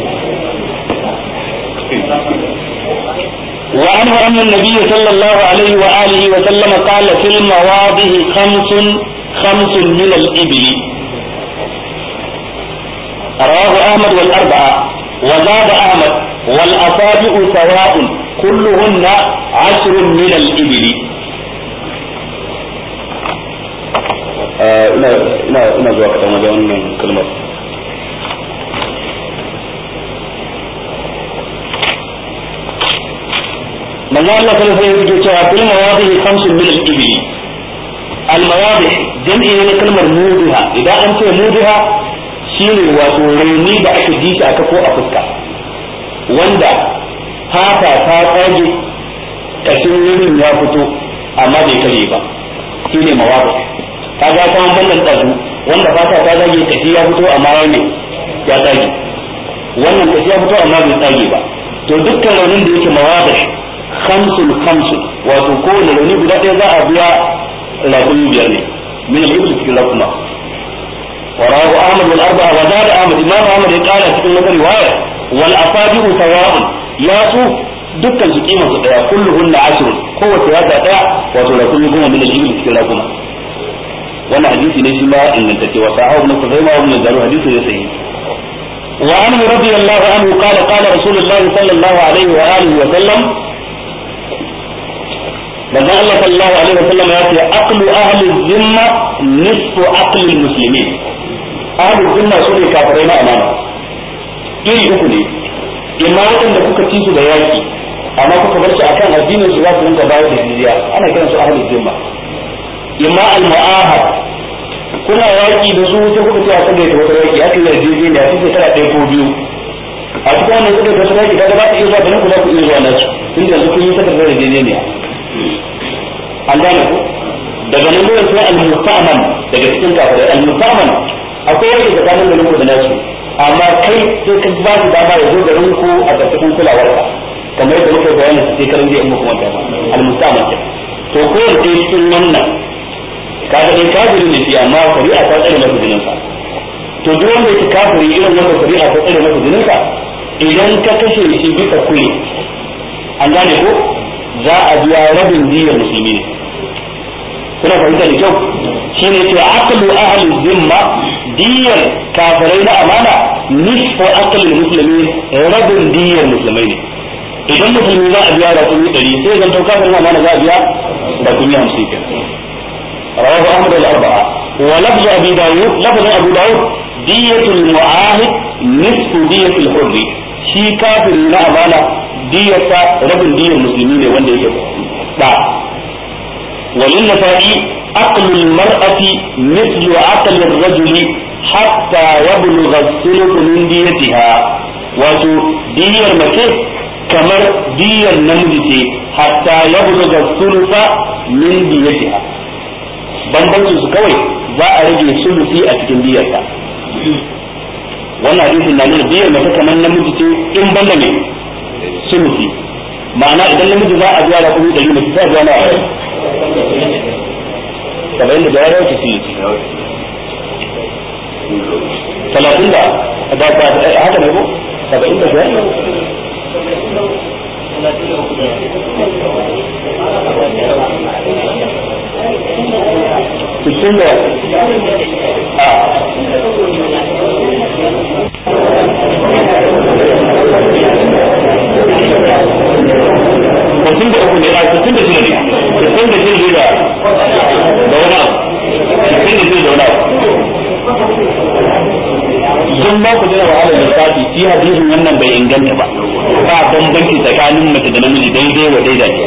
وعنه أن النبي صلى الله عليه وآله وسلم قال في المواضع خمس خمس من الإبل رواه أحمد والأربعة وزاد أحمد والأصابع سواء كلهن عشر من الإبل ina zuwa kaɗan wajen wannan kalmar manzo Allah sallallahu alaihi wasallam yake cewa fil mawadihi khamsun min al-ibli al-mawadih jam'i ne kalmar mudiha idan an ce mudiha shine wato rauni da aka ji shi aka ko a fuska wanda fata ta tsage kashin wurin ya fito amma bai kare ba shine mawadih kaga ta wannan tsazu wanda fata ta zage kashi ya fito amma ya ne ya tsage wannan kashi ya fito amma bai tsage ba to dukkan raunin da yake mawadih khamsun khamsun wato kowane rauni guda ɗaya za a biya raƙumi biyar ne min al-ibl cikin raƙuma wa rawu ahmad wal arba'a wa zada ahmad imam ahmad ya kara cikin wata riwaya wal asabi'u sawa'un ya su dukkan su kima su daya kulluhunna ashrun kowace yata daya wato raƙumi goma min al-ibl cikin raƙuma wannan hadisi ne shi ma ingantacce wa sahabu ibn kuzaima ibn zaru hadisi ne sahihi وعنه رضي الله عنه قال قال رسول الله صلى الله عليه وآله وسلم manzon Allah sallallahu alaihi wasallam ya ce aqlu ahli zimma nisfu aqli muslimin ahli zimma su ne kafirai na amana iri uku ne imma waɗanda kuka ci su da yaki amma kuka bar su akan addinin su za su rinka bayar da jizya ana kiran su ahli zimma imma al mu'ahad kuna yaki da su sai kuka ce a kan da wata yaki aka yi yarjejeniya sai shekara ɗaya ko biyu a cikin wannan suka ga sarki kaga za ku iya zuwa ganin ku za ku iya zuwa nasu tunda yanzu kun yi takardar yarjejeniya an gane ku daga nan gurin sai al-musta'man daga cikin kafirai al-musta'man akwai wani tsakanin garin ku da nasu amma kai sai ka ba shi dama ya zo garin ku a ƙarƙashin kulawar ka kamar yadda muka bayani sai karin zai muku wanda al-musta'man ke to ko da cikin wannan kaga dai kafiri ne shi amma shari'a ta tsare masa jinin sa to duk wanda yake kafiri irin wanda shari'a ta tsare masa jinin sa idan ka kashe shi bisa kule an gane ko za a biya rabin diyar musulmi ne kuna fahimta da kyau shi ne ce aqlu ahli zimma diyar kafirai na amana nisfu aqli muslimin rabin diyar musulmai ne idan musulmi za a biya da kuni ɗari sai zan to kafirin amana za a biya da kuni hamsin kenan رواه أحمد الأربعة ولفظ أبي داود لفظ أبو داود دية المعاهد نصف دية الحر شي كافر لا أمانة دية رب دية المسلمين وان يجب لا وللنسائي عقل المرأة مثل عقل الرجل حتى يبلغ الثلث من ديتها wato diyar mace kamar diyar namiji ce hatta ya buluga sulusa min diyatiha bambancin su kawai za a rage sulusi a cikin diyarta wannan hadisin na nuna diyar mace kamar namiji ce in banda ne sulusi ma'ana idan namiji za a biya da kuma ɗari mace za a biya na saba'in da biyar wata sulusi talatin da haka ne ko saba'in da biyar sittin da a sittin da uku ne a sittin da shida ne sittin da shida da da wani abu sittin da shida da wani abu don ba ku jira wahalar lissafi shi hadisin wannan bai inganta ba ba bambanci tsakanin mace da namiji daidai wa daida ce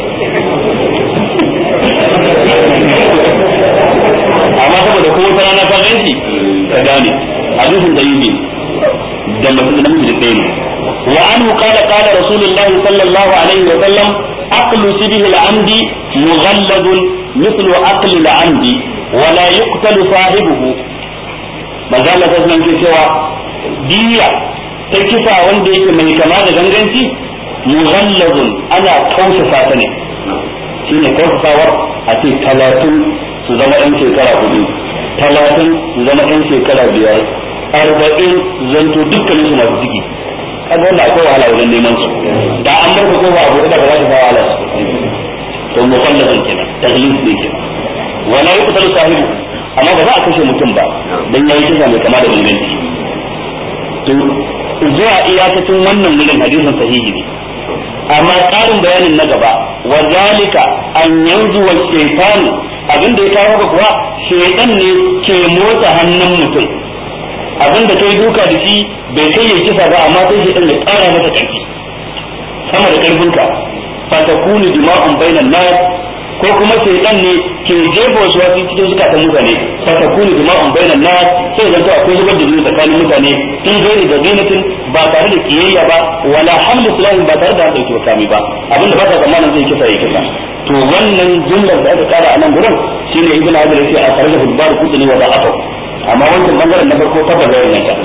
amma saboda ko wata rana ka ganci ka gane hadisin da yi da mace da namiji da ɗaya ne wa anhu qala qala rasulullah sallallahu alaihi wa sallam aqlu sibhi al-amdi mughalladun mithlu aqli al-amdi wa la yuqtalu sahibuhu manzo Allah ta sanar cewa diya ta kisa wanda yake mai kama da ganganci mughallazun ana kausasa ta ne shine kausasawar a ce talatin su zama ɗan shekara hudu talatin su zama ɗan shekara biyar arba'in zanto dukkanin su masu ciki kaga wanda akwai wahala wajen neman su da an bar ko ba abu da ba za ta ba wahala su to mughallazun kenan tahlis ne kenan wala yuqtalu sahibu amma ba za a kashe mutum ba dan yayi kisa mai kama da ganganci to zuwa iyakacin wannan wurin hadisin sahihi ne amma ƙarin bayanin na gaba wa zalika an yanzu wa shaytanu abin da ya kawo haka kuwa shaytan ne ke motsa hannun mutum abin da kai duka da shi bai kai ya kisa ba amma sai shaytan ya ƙara masa ƙarfi sama da ƙarfinka fatakunu dima'un bainan nas ko kuma shaytan ne ke jefa wasu wasu cikin zukatan mutane fatakunu dima'un bainan nas sai zanto akwai zubar da jini tsakanin mutane in gairi da zinatin ba tare da kiyayya ba wala hamlu sulahi ba tare da dauki wakami ba abinda ba ka zamanin zai kisa ya kisa to wannan jumlar da aka kara a nan gurin shine ibnu hajar yace a tare da hudbar kudini wa da'afa amma wancan bangaren na farko tabbata zai yanka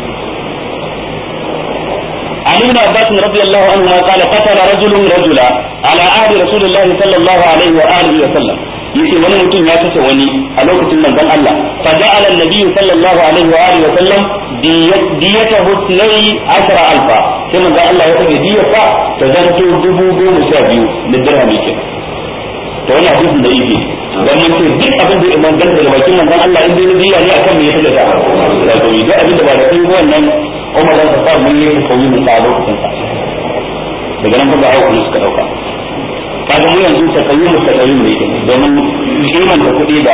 عن ابن عباس رضي الله عنهما قال قتل رجل رجلا على عهد رسول الله صلى الله عليه واله وسلم yace wani mutum ya kashe wani a lokacin manzon Allah fa ja'ala an-nabi sallallahu alaihi wa alihi wa sallam diyatahu sunai ashara alfa sai manzon Allah ya sanya diyarsa ta zanto dubu goma sha biyu da dirhami ke to wannan hadisin da yake dan mun ce duk abin da imam dan da bakin manzon Allah in dai diya ne akan me ya sanya ta da to duk abin da ba da kai wannan Umar dan Khattab mun yi koyi mun sa lokacin sa daga nan kuma hawo suka dauka kaga mu yanzu ta kayi mu ta kayi ne domin kiman da kuɗi da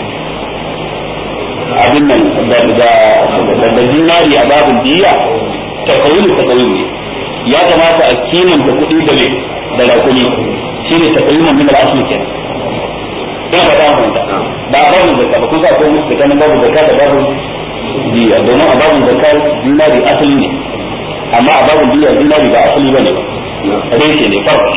abin nan da da da dinari a babin diya ta kayi mu ta kayi ne ya kamata a kiman da kuɗi da me da rakuli shine ta kayi mun min al-asli kenan ina fata mun da ba babin zakka ba kusa ko musu kana babu zakka da babu diya domin a babin zakka dinari asali ne amma a babin diya dinari ba asali bane ba reshe ne farko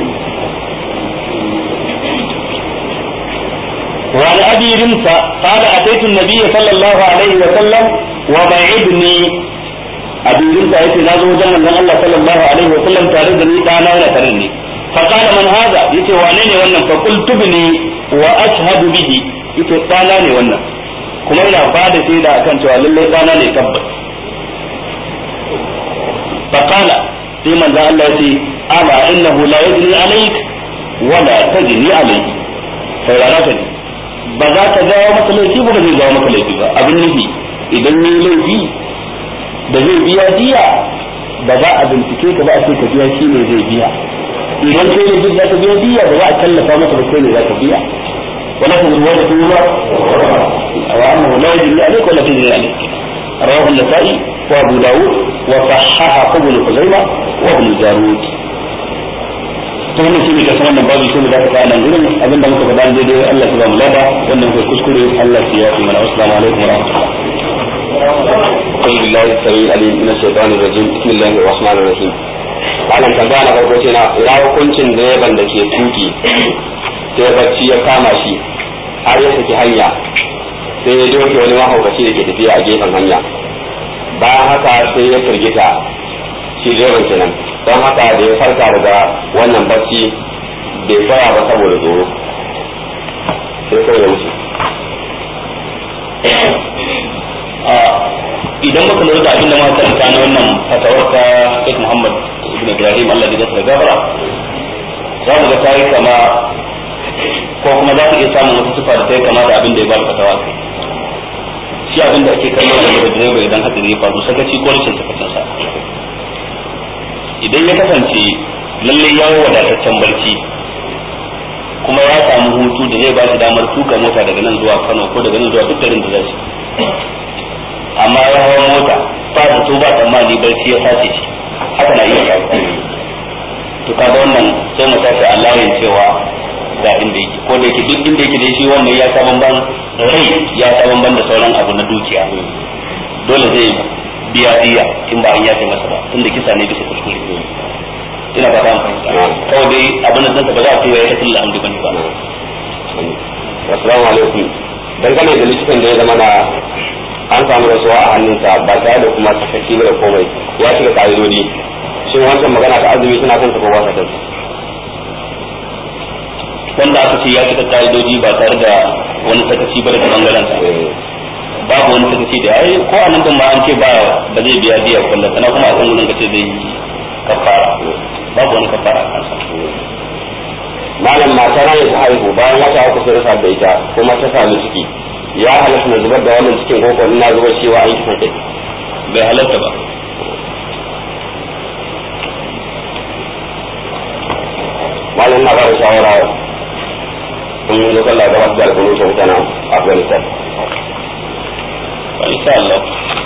وعن ابي رمسة قال اتيت النبي صلى الله عليه وسلم وبعدني ابي رمسة يتي نازو جمع من الله صلى الله عليه وسلم تاردني دانا ولا ترني فقال من هذا يتي وانيني وانا فقلت ابني واشهد به يتي دانا ني وانا kuma ina ba da shaida akan cewa lallai dana ne tabbas faqala sai manzo Allah ya ce ama innahu la yajri alayk wala tajri alayhi sai rana ta ba za ka jawo masa laifi ba zai jawo maka laifi ba abin nufi idan ne laifi da zai biya diya ba za a bincike ka ba a ce ka biya shi ne zai biya idan kai ne za ka biya diya ba za a tallafa masa ba kai ne za ka biya wala ta zuwa da tuba wa annahu la yajri alayka wala tajri alayka رواه النسائي وابو داود وصححه ابن خزيمه وابن جارود to wannan shine ka sanar da babu shi da ka nan gurin abin da muka faɗa daidai Allah ya ba mu lada wannan kai kuskure Allah ya yi mana assalamu alaikum wa rahmatullah أعوذ بالله السميع العليم من الشيطان الرجيم بسم الله الرحمن الرحيم malam tambaya na farko ce na ina hukuncin direban da ke tuki sai bacci ya kama shi har ya saki hanya sai ya doke wani mahaukaci da ke tafiya a gefen hanya bayan haka sai ya firgita shi direban kenan don haka da ya farka daga wannan bacci bai tsaya ba saboda tsoro sai sai ya wuce idan muka lura da abin da muka karanta na wannan fatawar ta Sheikh Muhammad ibn Ibrahim Allah ya gasa gafara za mu ga tayi kama ko kuma za ku iya samun wata sifa da tayi kama da abin da ya ba da fatawa kai shi abin da ake kallo da direba idan hadari ya faru sakaci ko rashin sakacin sa idan ya kasance lalle ya wadataccen barci kuma ya samu hutu da zai ba shi damar tuka mota daga nan zuwa Kano ko daga nan zuwa duk garin da zai amma ya hawa mota ba da so ba tsammani barci ya sace shi haka na iya faruwa to kaga wannan sai mu tashi Allahin cewa ga inda yake ko da yake duk inda yake da shi wannan ya sa bamban rai ya sa bamban da sauran abu na dukiya dole zai biya diya in ba an yafe masa ba tunda kisa ne bisa kuskure ina ba an fahimta kawai dai abin da ba za a ce ya yi tafiya alhamdu bane ba assalamu alaikum dangane da likitan da ya zama na an samu rasuwa a hannunsa ba tare da kuma sakaki da komai ya shiga ka'idodi shin wancan magana ta azumi suna kan ko ba sa kan wanda aka ce ya cika ka'idoji ba tare da wani sakaci ba daga bangaren sa babu wani sakaci da ai ko a nan din ma an ce ba ba zai biya biya kullum sana kuma a kan gurin kace zai yi kafara babu wani kafara a kansa malam mata na ta haihu bayan wata uku sai rasa da ita kuma ta sami ciki ya halatta na zubar da wannan cikin koko na zubar cewa an kisan kai bai halatta ba malam na bada shawara in yi lokacin da gabatar da alƙulu sau mutanen afghanistan insha Allah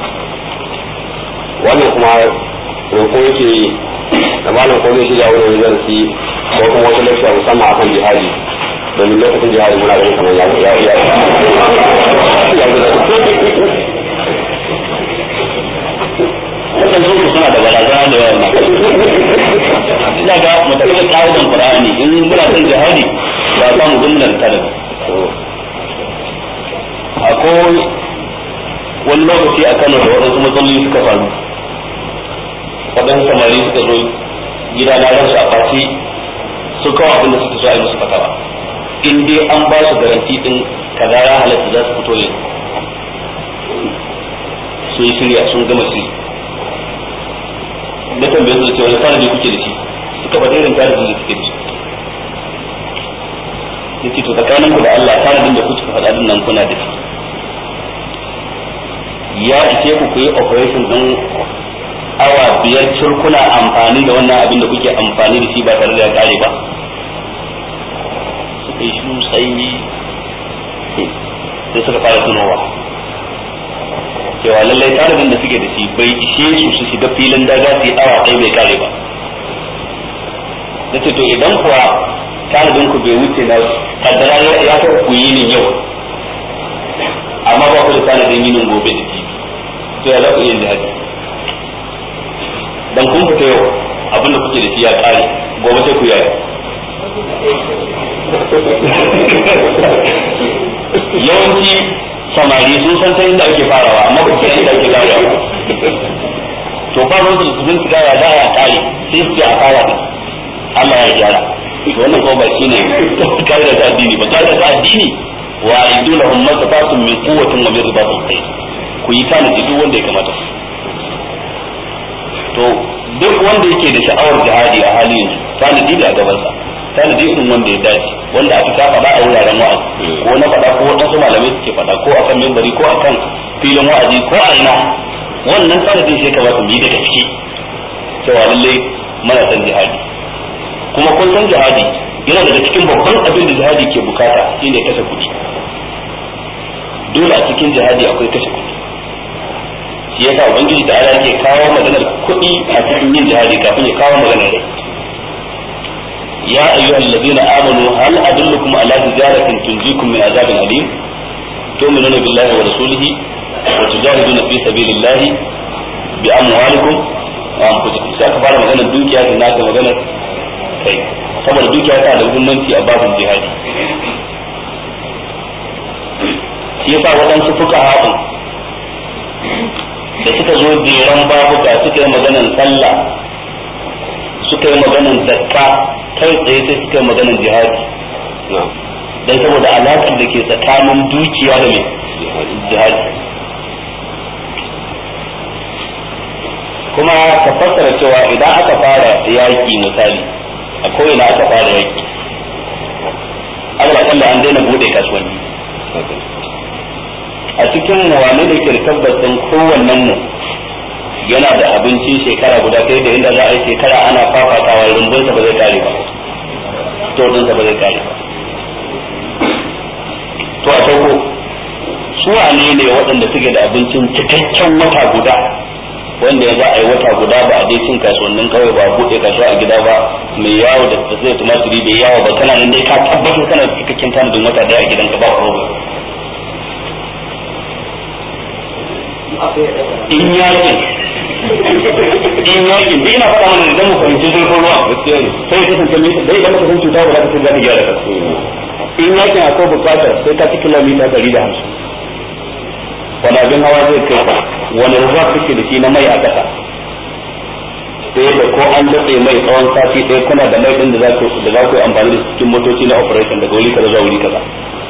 wannan kuma roƙo yake yi da malam ko zai shirya wani darasi ko kuma wata lafiya musamman akan jihadi domin lokacin jihadi muna ganin kamar ya ya ya wannan su suna da barazana da yawa ina ga matakan ƙa'idan Qur'ani in muna son jihadi ba za mu zumnar tare akwai wani lokaci a Kano da waɗansu matsaloli suka faru waɗansu samari suka zo gida na ransu a fati su kawo abin da suka so a yi musu fatawa in dai an ba su garanti din kaza ya halatta za su fito ne sun yi shirya sun gama shiri na tambaye su da cewa tanadi kuke da shi suka faɗi irin tanadin da suke da shi yace to tsakanin ku da Allah tanadin da kuke faɗa din nan kuna da shi ya ishe ku ku yi operation din awa biyar cir kuna amfani da wannan abin da kuke amfani da shi ba tare da ya kare ba suka yi shiru tsayi sai suka fara tunowa cewa lallai tanadin da suke da shi bai ishe su su shiga filin daga su yi awa ɗaya bai kare ba nace to idan kuwa tanadin ku bai wuce na kaddara ya ta ku yi ni yau amma ba ku da tanadin yinin gobe da jibi to ya za ku iya jihadi dan kun fita yau abinda kuke da shi ya kare gobe sai ku yi yawanci samari sun san ta inda ake farawa amma ba san inda ake karewa to ba ruwan su sun shiga ya za a kare sai su ce a fara da Allah ya gyara to wannan ko ba shine kaida ta addini ba kaida ta addini wa aidu lahum masafatun min quwwatin wa min ribatil khayr ku yi tanadi duk wanda ya kamata to duk wanda yake da sha'awar jihadi a halin yanzu tanadi da a gabansa tanadi irin wanda ya dace wanda aka ka faɗa a wuraren wa'azi ko na faɗa ko wadansu malamai suke faɗa ko akan mimbari ko akan filin wa'azi ko a ina wannan tanadin shi ka mu yi da gaske cewa lallai mana san jihadi kuma kun san jihadi yana daga cikin babban abin da jihadi ke bukata shine kashe kuɗi dole a cikin jihadi akwai kashe kuɗi shi yasa ubangiji da ala yake kawo maganar kuɗi a cikin yin jihadi kafin ya kawo maganar rai ya ayyuhal ladina amanu hal adullukum ala tijaratin tunjikum min azabin alim tu'minuna billahi wa rasulihi wa tujahiduna fi sabilillahi bi amwalikum wa anfusikum sai aka fara maganar dukiya da naka maganar kai saboda dukiya ta da muhimmanci a babin jihadi shi yasa waɗansu fuka haɗin da suka zo jeran babuka suka yi maganan sallah suka yi maganan zakka kai tsaye sai suka yi maganan jihadi dan saboda alaƙar da ke tsakanin dukiya da mai jihadi kuma ka fassara cewa idan aka fara yaƙi misali a ko'ina aka fara yaƙi Allah kalla an daina bude kasuwanni a cikin wane da ke tabbacin kowannen mu yana da abincin shekara guda kai da inda za a yi shekara ana fafatawa rumbunsa ba zai kare ba stodinsa ba zai kare ba to a farko su wane ne waɗanda suke da abincin cikakken wata guda wanda ya za a yi wata guda ba a dai cin kasuwannin kawai ba buɗe kasuwa a gida ba mai yawo da zai tumatiri da yawo ba kana nan dai ka tabbatar kana da cikakken tanadin wata daya a gidanka ba problem in yakin in yakin duk ina faɗa mana idan mu fahimci zurfin ruwa sai ya kasance mai dai idan muka san cuta ba za ka san za ka gyara ka in yakin akwai bukatar sai ka ci kilomita ɗari da hamsin wani abin hawa zai kai wani ruwa kake da shi na mai a ƙasa sai da ko an datse mai tsawon sati ɗaya kuna da mai ɗin da za ku yi amfani da cikin motoci na operation daga wuri kaza zuwa wuri kaza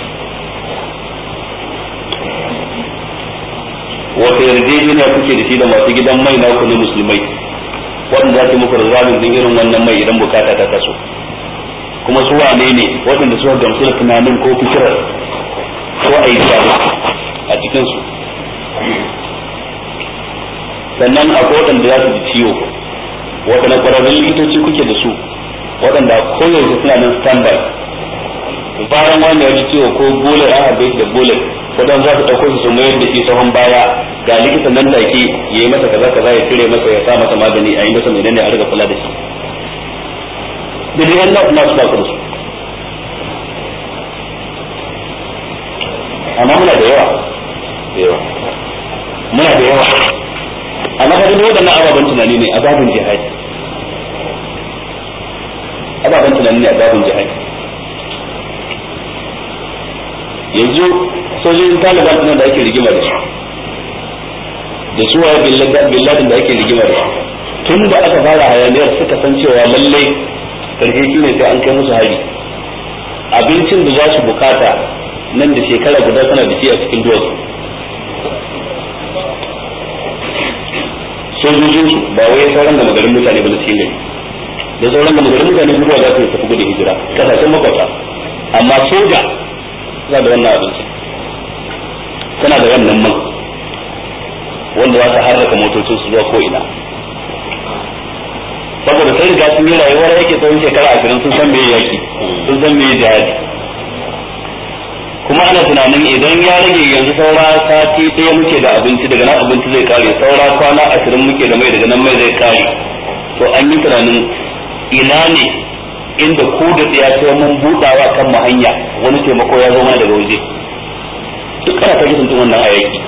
wata yarjejeniya kuke da shi da masu gidan mai na ku na musulmai waɗanda za su muku rizalin din irin wannan mai idan bukata ta taso kuma su wane ne waɗanda suka gamsu da tunanin ko fikirar ko aiki a cikin su sannan akwai waɗanda za su ji ciwo waɗanda ƙwararrun likitoci kuke da su waɗanda koyaushe suna nan standby bayan wanda ya ji ciwo ko bole an harbe da bole waɗanda za su ɗauko su su mayar da shi sahun baya ga likitan nan take ya yi masa kaza kaza ya cire masa ya sa masa magani a yi masa mai ne a riga kula da shi da dai wannan na su ba su da su amma muna da yawa da yawa muna da yawa amma ka gani waɗannan ababen tunani ne a babin jihadi ababen tunani ne a babin jihadi yanzu sojojin taliban ɗin da ake rigima da su da su waye billadin da ake rigima da su tun da aka fara hayaniyar suka san cewa lallai karshe shi ne sai an kai musu hari abincin da za su bukata nan da shekara guda suna da shi a cikin duwatsu sojojin su ba wai sauran da magarin mutane ba na cikin gari da sauran da magarin mutane zuwa za su tafi gudun hijira kasashen makwata amma soja suna da wannan abinci suna da wannan man wanda za su harraka motocin su zuwa ko'ina saboda sai riga sun yi rayuwar yake tsawon shekara ashirin sun san me yaki sun san me jihadi kuma ana tunanin idan ya rage yanzu saura sati ɗaya muke da abinci daga nan abinci zai kare saura kwana ashirin muke da mai daga nan mai zai kare to an yi tunanin ina ne inda ko da tsaya sai mun budawa kan mu hanya wani taimako ya zo mana daga waje duk ana ta gidan wannan ayaki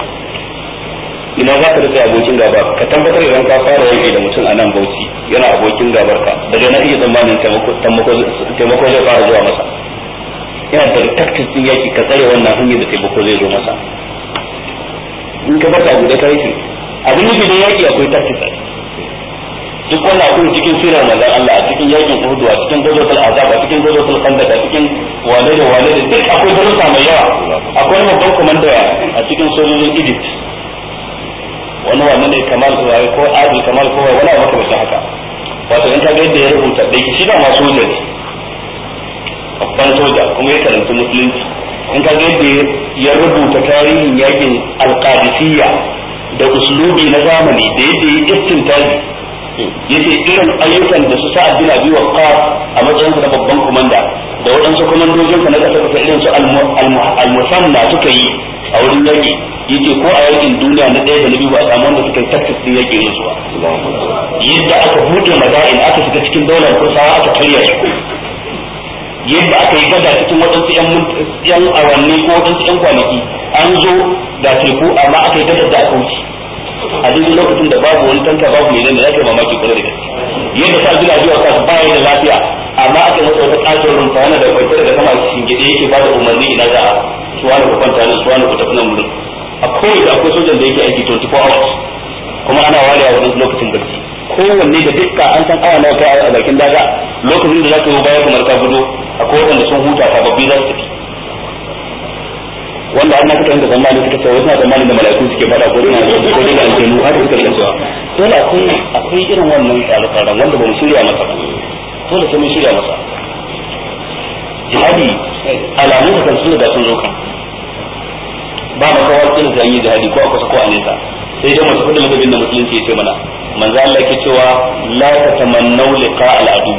ina za ka rike abokin gaba ka tabbatar idan ka fara yaki da mutum a nan bauchi yana abokin gabar ka daga na iya tsammanin taimako zai fara zuwa masa yana da taktis din yaki ka tsare wannan hanyar da taimako zai zo masa in ka bar abu da kai shi abin nufi da yaki akwai taktis a duk wannan akwai cikin sirar manzon Allah a cikin yakin Uhud a cikin gazotul azab a cikin gazotul khandaq a cikin wane da wane da duk akwai darussa mai yawa akwai babban komanda a cikin sojojin Egypt wani wannan ne kamal ko ko adil kamal ko wani abu kamar haka wato in ka ga yadda ya rubuta da shi da ma soja ne babban soja kuma ya karanta musulunci in ka ga yadda ya rubuta tarihin yakin alqadisiyya da uslubi na zamani da yadda ya istintaji yace irin ayyukan da su sa'ad bin abi waqqas a matsayin na babban komanda da waɗansu komandojin sa na kasa kasa irin su al-musanna suka yi a wurin yaki yace ko a yakin duniya na ɗaya da na biyu ba a samu wanda suka yi taktis din yaki irin su ba yadda aka buɗe madain aka shiga cikin daular kursawa aka karya su yadda aka yi gada cikin waɗansu yan awanni ko waɗansu yan kwanaki an zo da teku amma aka yi gadar da aka wuce a daidai lokacin da babu wani tanka babu mai nan da zaka yi mamaki kwarai da gaske yadda ta gina zuwa kasu baya da lafiya amma aka yi masa wata ƙaton rumfa yana da kwanci daga sama shingide yake ba da umarni ina za a suwa ku kwanta nan suwa ku tafi nan wurin a kowace akwai sojan da yake aiki 24 hours kuma ana ware a wani lokacin barci kowanne da dukka an san awa nawa kai a bakin daga lokacin da za ka yi baya kamar ka gudu akwai waɗanda sun huta sababbi za su tafi wanda har na suka yanka zamani suka ce wasu na zamani da mala'iku suke fada ko suna ko dai da aljanu har suka rika cewa dole akwai akwai irin wannan tsare-tsaren wanda ba mu shirya masa ba dole sai mun shirya masa jihadi alamu da kan sun da sun zo kan ba makawa kin da yi jihadi ko a kusa ko a nesa sai dai masu kudin ladabin da musulunci ya ce mana manzo Allah yake cewa la tatamannu liqa al-adu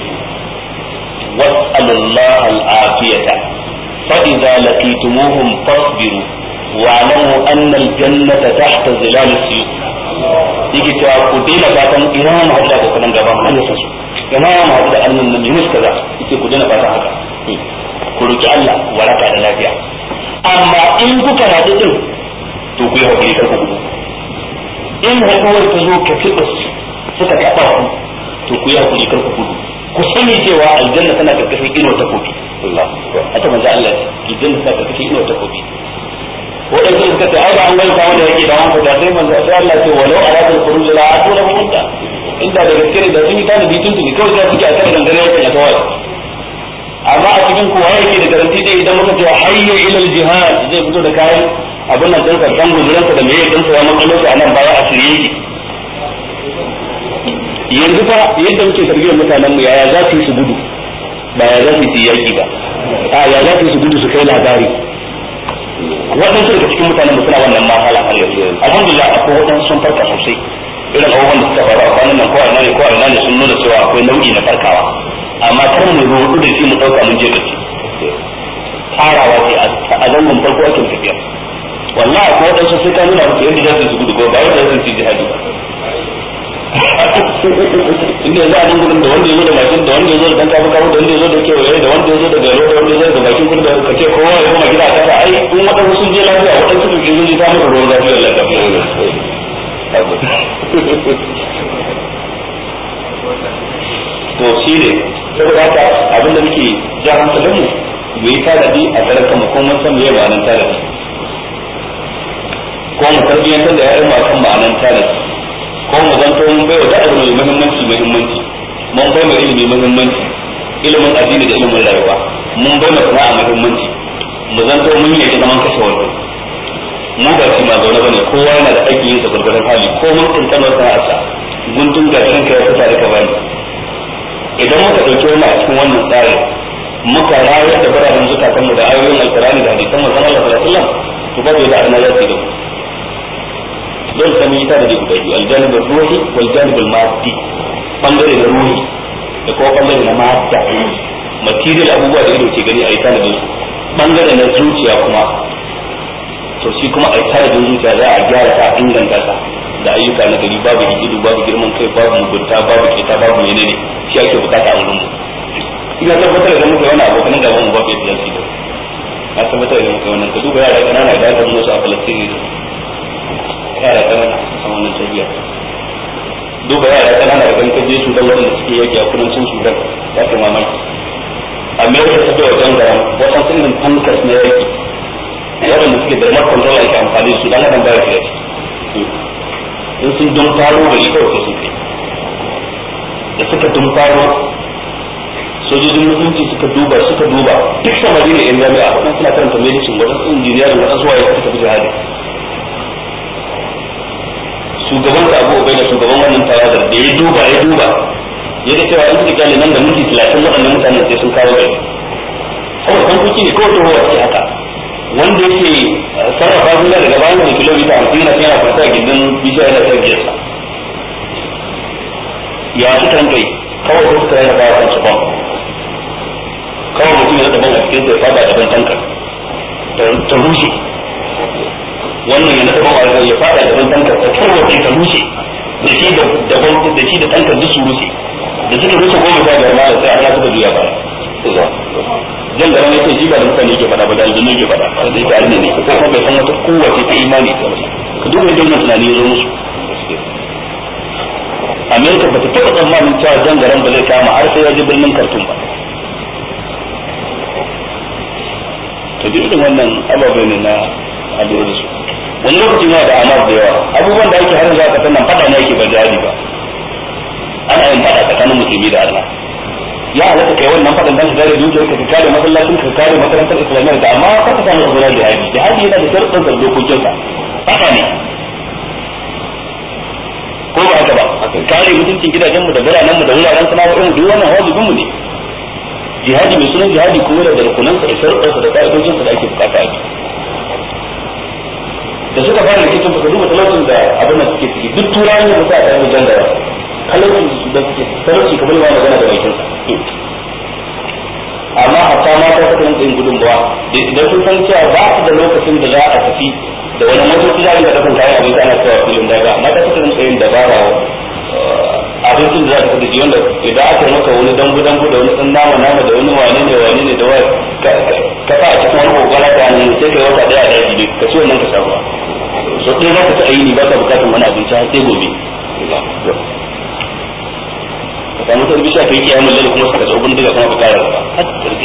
was'alullaha al-afiyata فإذا لقيتموهم فاصبروا واعلموا أن الجنة تحت ظلال السيوف yake cewa ku daina fatan ina mu haɗu da abokan gaba an yasa su ina mu haɗu da annan nan yunus kaza yake ku daina fatan haka ku roki Allah waraka da lafiya amma in kuka haɗu din to ku yi hakuri kar ku gudu in haɗuwar ta zo ka tibus suka taɓa ku to ku yi hakuri kar ku gudu ku sani cewa aljanna tana karkashin ino ta kofi Allah haka manzo Allah ce aljanna tana karkashin ino ta kofi wadansu suka ce ai ba an ganta wanda yake da wanda da sai manzo sai Allah ce walau aradul khuruj la atuna bi mutta inda da gaske ne da sun yi tanadi tun tuni kawai sai suke a kan dangane yake na tawai amma a cikin kowa yake da garanti dai idan muka ce hayya ila jihad zai fito da kayan abin nan dinsa dan guzuransa da meye dinsa ya makalo a nan baya a shirye yake yanzu fa yadda muke tarbiyyar mutanen mu yaya za su yi su gudu ba ya za su yi yaki ba a ya za su yi su gudu su kai labari waɗansu daga cikin mutanen mu suna wannan mahala har yanzu alhamdulillah akwai waɗansu sun farka sosai irin abubuwan da suka faru a kwanan nan ko a ne ko a ne sun nuna cewa akwai nau'i na farkawa amma kar mu rudu da shi mu dauka mun je gaci farawa ce a zangon farko ake tafiya wallahi ko wadansu sai ka nuna musu yadda za su gudu ko ba yadda za su yi jihadi ba inda za a nan gudun da wanda ya zo da mashin da wanda ya zo da dan kafa kafa da wanda ya zo da kewaye da wanda ya zo da garo da wanda ya zo da bakin kudu da ka ce kowa ya kuma gida kasa ai in wadansu sun je lafiya wadansu sun je sun je ta musu ruwan zafi Allah ka fiye to shi ne saboda haka abin da muke ja hankalin mu mu yi tanadi a karan kanmu ko mun san meye ma'anar tanadi ko mu tarbiyyantar da ya'yan mu akan ma'anar tanadi ko mu zanto mun bai wa da'ar mai muhimmanci muhimmanci mun bai mai ilimi muhimmanci ilimin addini da ilimin rayuwa mun bai mai sana'a muhimmanci mu zanto mun yi zaman kashe wando mu ba shi ma zaune bane kowa yana da aikin yin sa gurgurdan hali ko mun kankanar sana'arsa guntun gatarin ka ya fita da ka bani idan muka ɗauki wani a cikin wannan tsarin muka rayar da biranen zukatan mu da ayoyin alkurani da hadisan manzon Allah sallallahu alaihi wasallam to babu yadda arna za su yi da mu dole sai mun yi tare da guda biyu aljanib ruhi wal janib al maddi bangare da ruhi da kuma bangare na madda material abubuwa da ido ke gani a yi tare da su bangare na zuciya kuma to shi kuma a yi tare da zuciya za a gyara ta inganta ta da ayyuka na gari babu hikidu babu girman kai babu mugunta babu kita babu menene shi ake bukata a wurin mu ina tabbatar da muka wani abokan gaban mu babu yadda zai da na tabbatar da muka wannan ka duba yara kanana da aka musu a Falastini yara kanana a wannan tabiya duba yara kanana da kan je Sudan wanda suke yaki a kudancin Sudan ya kai mamaki Amerika ta bai wajen garan wasan irin tankas na yaki waɗanda suke da remote control ake amfani su dan adam baya shiga in sun dun faro da ita wasu sun kai da suka dun faro sojojin musulunci suka duba suka duba duk samari ne yan jami'a waɗansu suna karanta medicine waɗansu injiniyar waɗansu waye suka tafi jihadi shugaban da abu bai da shugaban wannan tawadar da ya duba ya duba ya ga cewa in suka kyale nan da minti talatin waɗannan mutanen sai sun kawo gari saboda kan kuki ne kawai tohuwa ce haka wanda yake sarrafa zuwa daga bayan da kilomita hamsin yana yana kwanta a gindin bishiya yana kan giyarsa ya suka kai kawai sai suka rarraba wa kansu ban kawai mutum ya daban a cikin sai fada daban tankar ta rushe wannan ya daban a ya fada daban tankar ta tarwace ta rushe da shi da daban da shi da tankar duk su rushe da suka rushe goma sha biyar ma sai Allah suka juya baya jan gara ne sai shi ba da mutane ke faɗa ba da aljanu ke faɗa da yake arne ne ko kuma bai san wata kowace ta imani ta wata ka duba yadda wannan tunani ya zo musu Amerika ba ta taɓa tsammanin cewa jan garan ba zai kama har sai ya ji birnin Khartoum ba to duk irin wannan ababai ne na a lura da su wani lokaci ma da amar da yawa abubuwan da ake harin za ka sannan faɗa ne ake ba jihadi ba ana yin faɗa tsakanin musulmi da Allah ya halatta kai wannan fadan dan kare dukiyar ka kare masallacin ka kare makarantar islamiyya da amma ka ka samu zuwa jihadi jihadi yana da sharuɗin da dokokin sa haka ne ko ba haka ba kare mutuncin gidajen mu da biranen mu da wuraren sana'o'in mu duk wannan wajibin mu ne jihadi mai sunan jihadi kuma da rukunan sa da sharuɗin sa da ka'idojin sa da ake bukata a da suka fara rikicin baka duba talaucin da abin da suke ciki duk turawan da sa a tsaye jangara talaucin da suke talauci kamar yawa magana da bakin sa amma hatta mata suka rinka yin gudunmawa idan sun san cewa ba su da lokacin da za a tafi da wani motoci za a rinka dakan kayan abinci ana cewa filin daga mata suka rinka yin dabara abincin da za ka fi wanda idan aka yi maka wani dambu dambu da wani dan nama nama da wani wane ne wane ne da wani ka sa a cikin wani kokara ta hanyar sai kai wata daya a daji ne ka ci wannan ka samu so ɗaya za ka ci ayi ne ba ka bukatar wani abinci har sai gobe ka samu ta bishiya ka yi kiyamun lalle kuma suka tsohon daga kuma ka kara gaba har karfe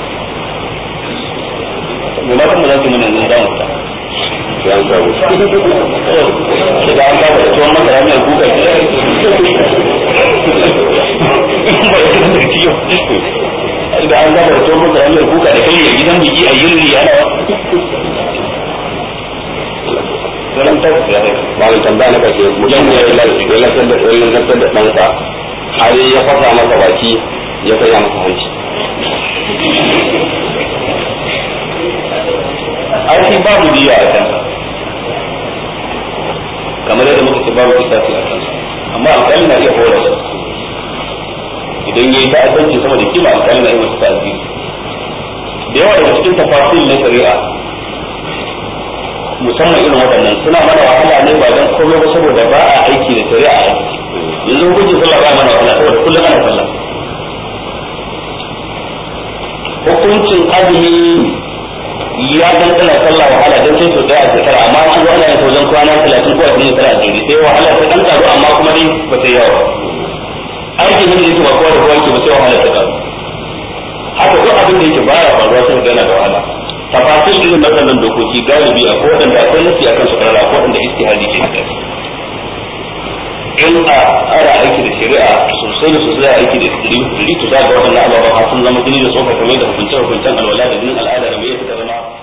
mai matan mu za su yi mana yanzu damu ta daga an kafa da tuwon masara mai kuka ke ba ya kasa da ciyo da an kafa da tuwon masara mai kuka da kai ya gidan biki a yirri ana malam tambaya na kashe mutum ya yi lantar da lantar da ɗansa har ya fasa masa baki ya kai masa hanci ai shi babu diya a kansa kamar yadda muka ce babu kisasi a kansa amma alƙali na iya hora shi idan yayi ta'addanci sama da kima alƙali na iya masa ta'azziri da yawa daga cikin tafasil na shari'a musamman irin waɗannan suna mana wahala ne ba don komai ba saboda ba a aiki da shari'a a aiki yanzu hukuncin sallah ba mana wahala saboda kullum ana sallah hukuncin azumi ya dandana sallah wahala don sai sau daya a shekara amma an zo ana yin wajen kwana talatin ko ashirin tara a jere sai wahala ta dan karu amma kuma dai ba sai yawa aikin da yake ba kowa da kowa ke ba sai wahala ta karu haka duk abin da yake baya faruwa sai ga yana da wahala tafasil irin waɗannan dokoki galibi a waɗanda akwai nasi akan su karara ko waɗanda istihadi ke da in a ara aiki da shari'a sosai da sosai a aiki da ɗari to za ga waɗannan ababen har sun zama jini da tsoka kamar da hukunce hukuncen alwala da jinin al'ada da mai suka zama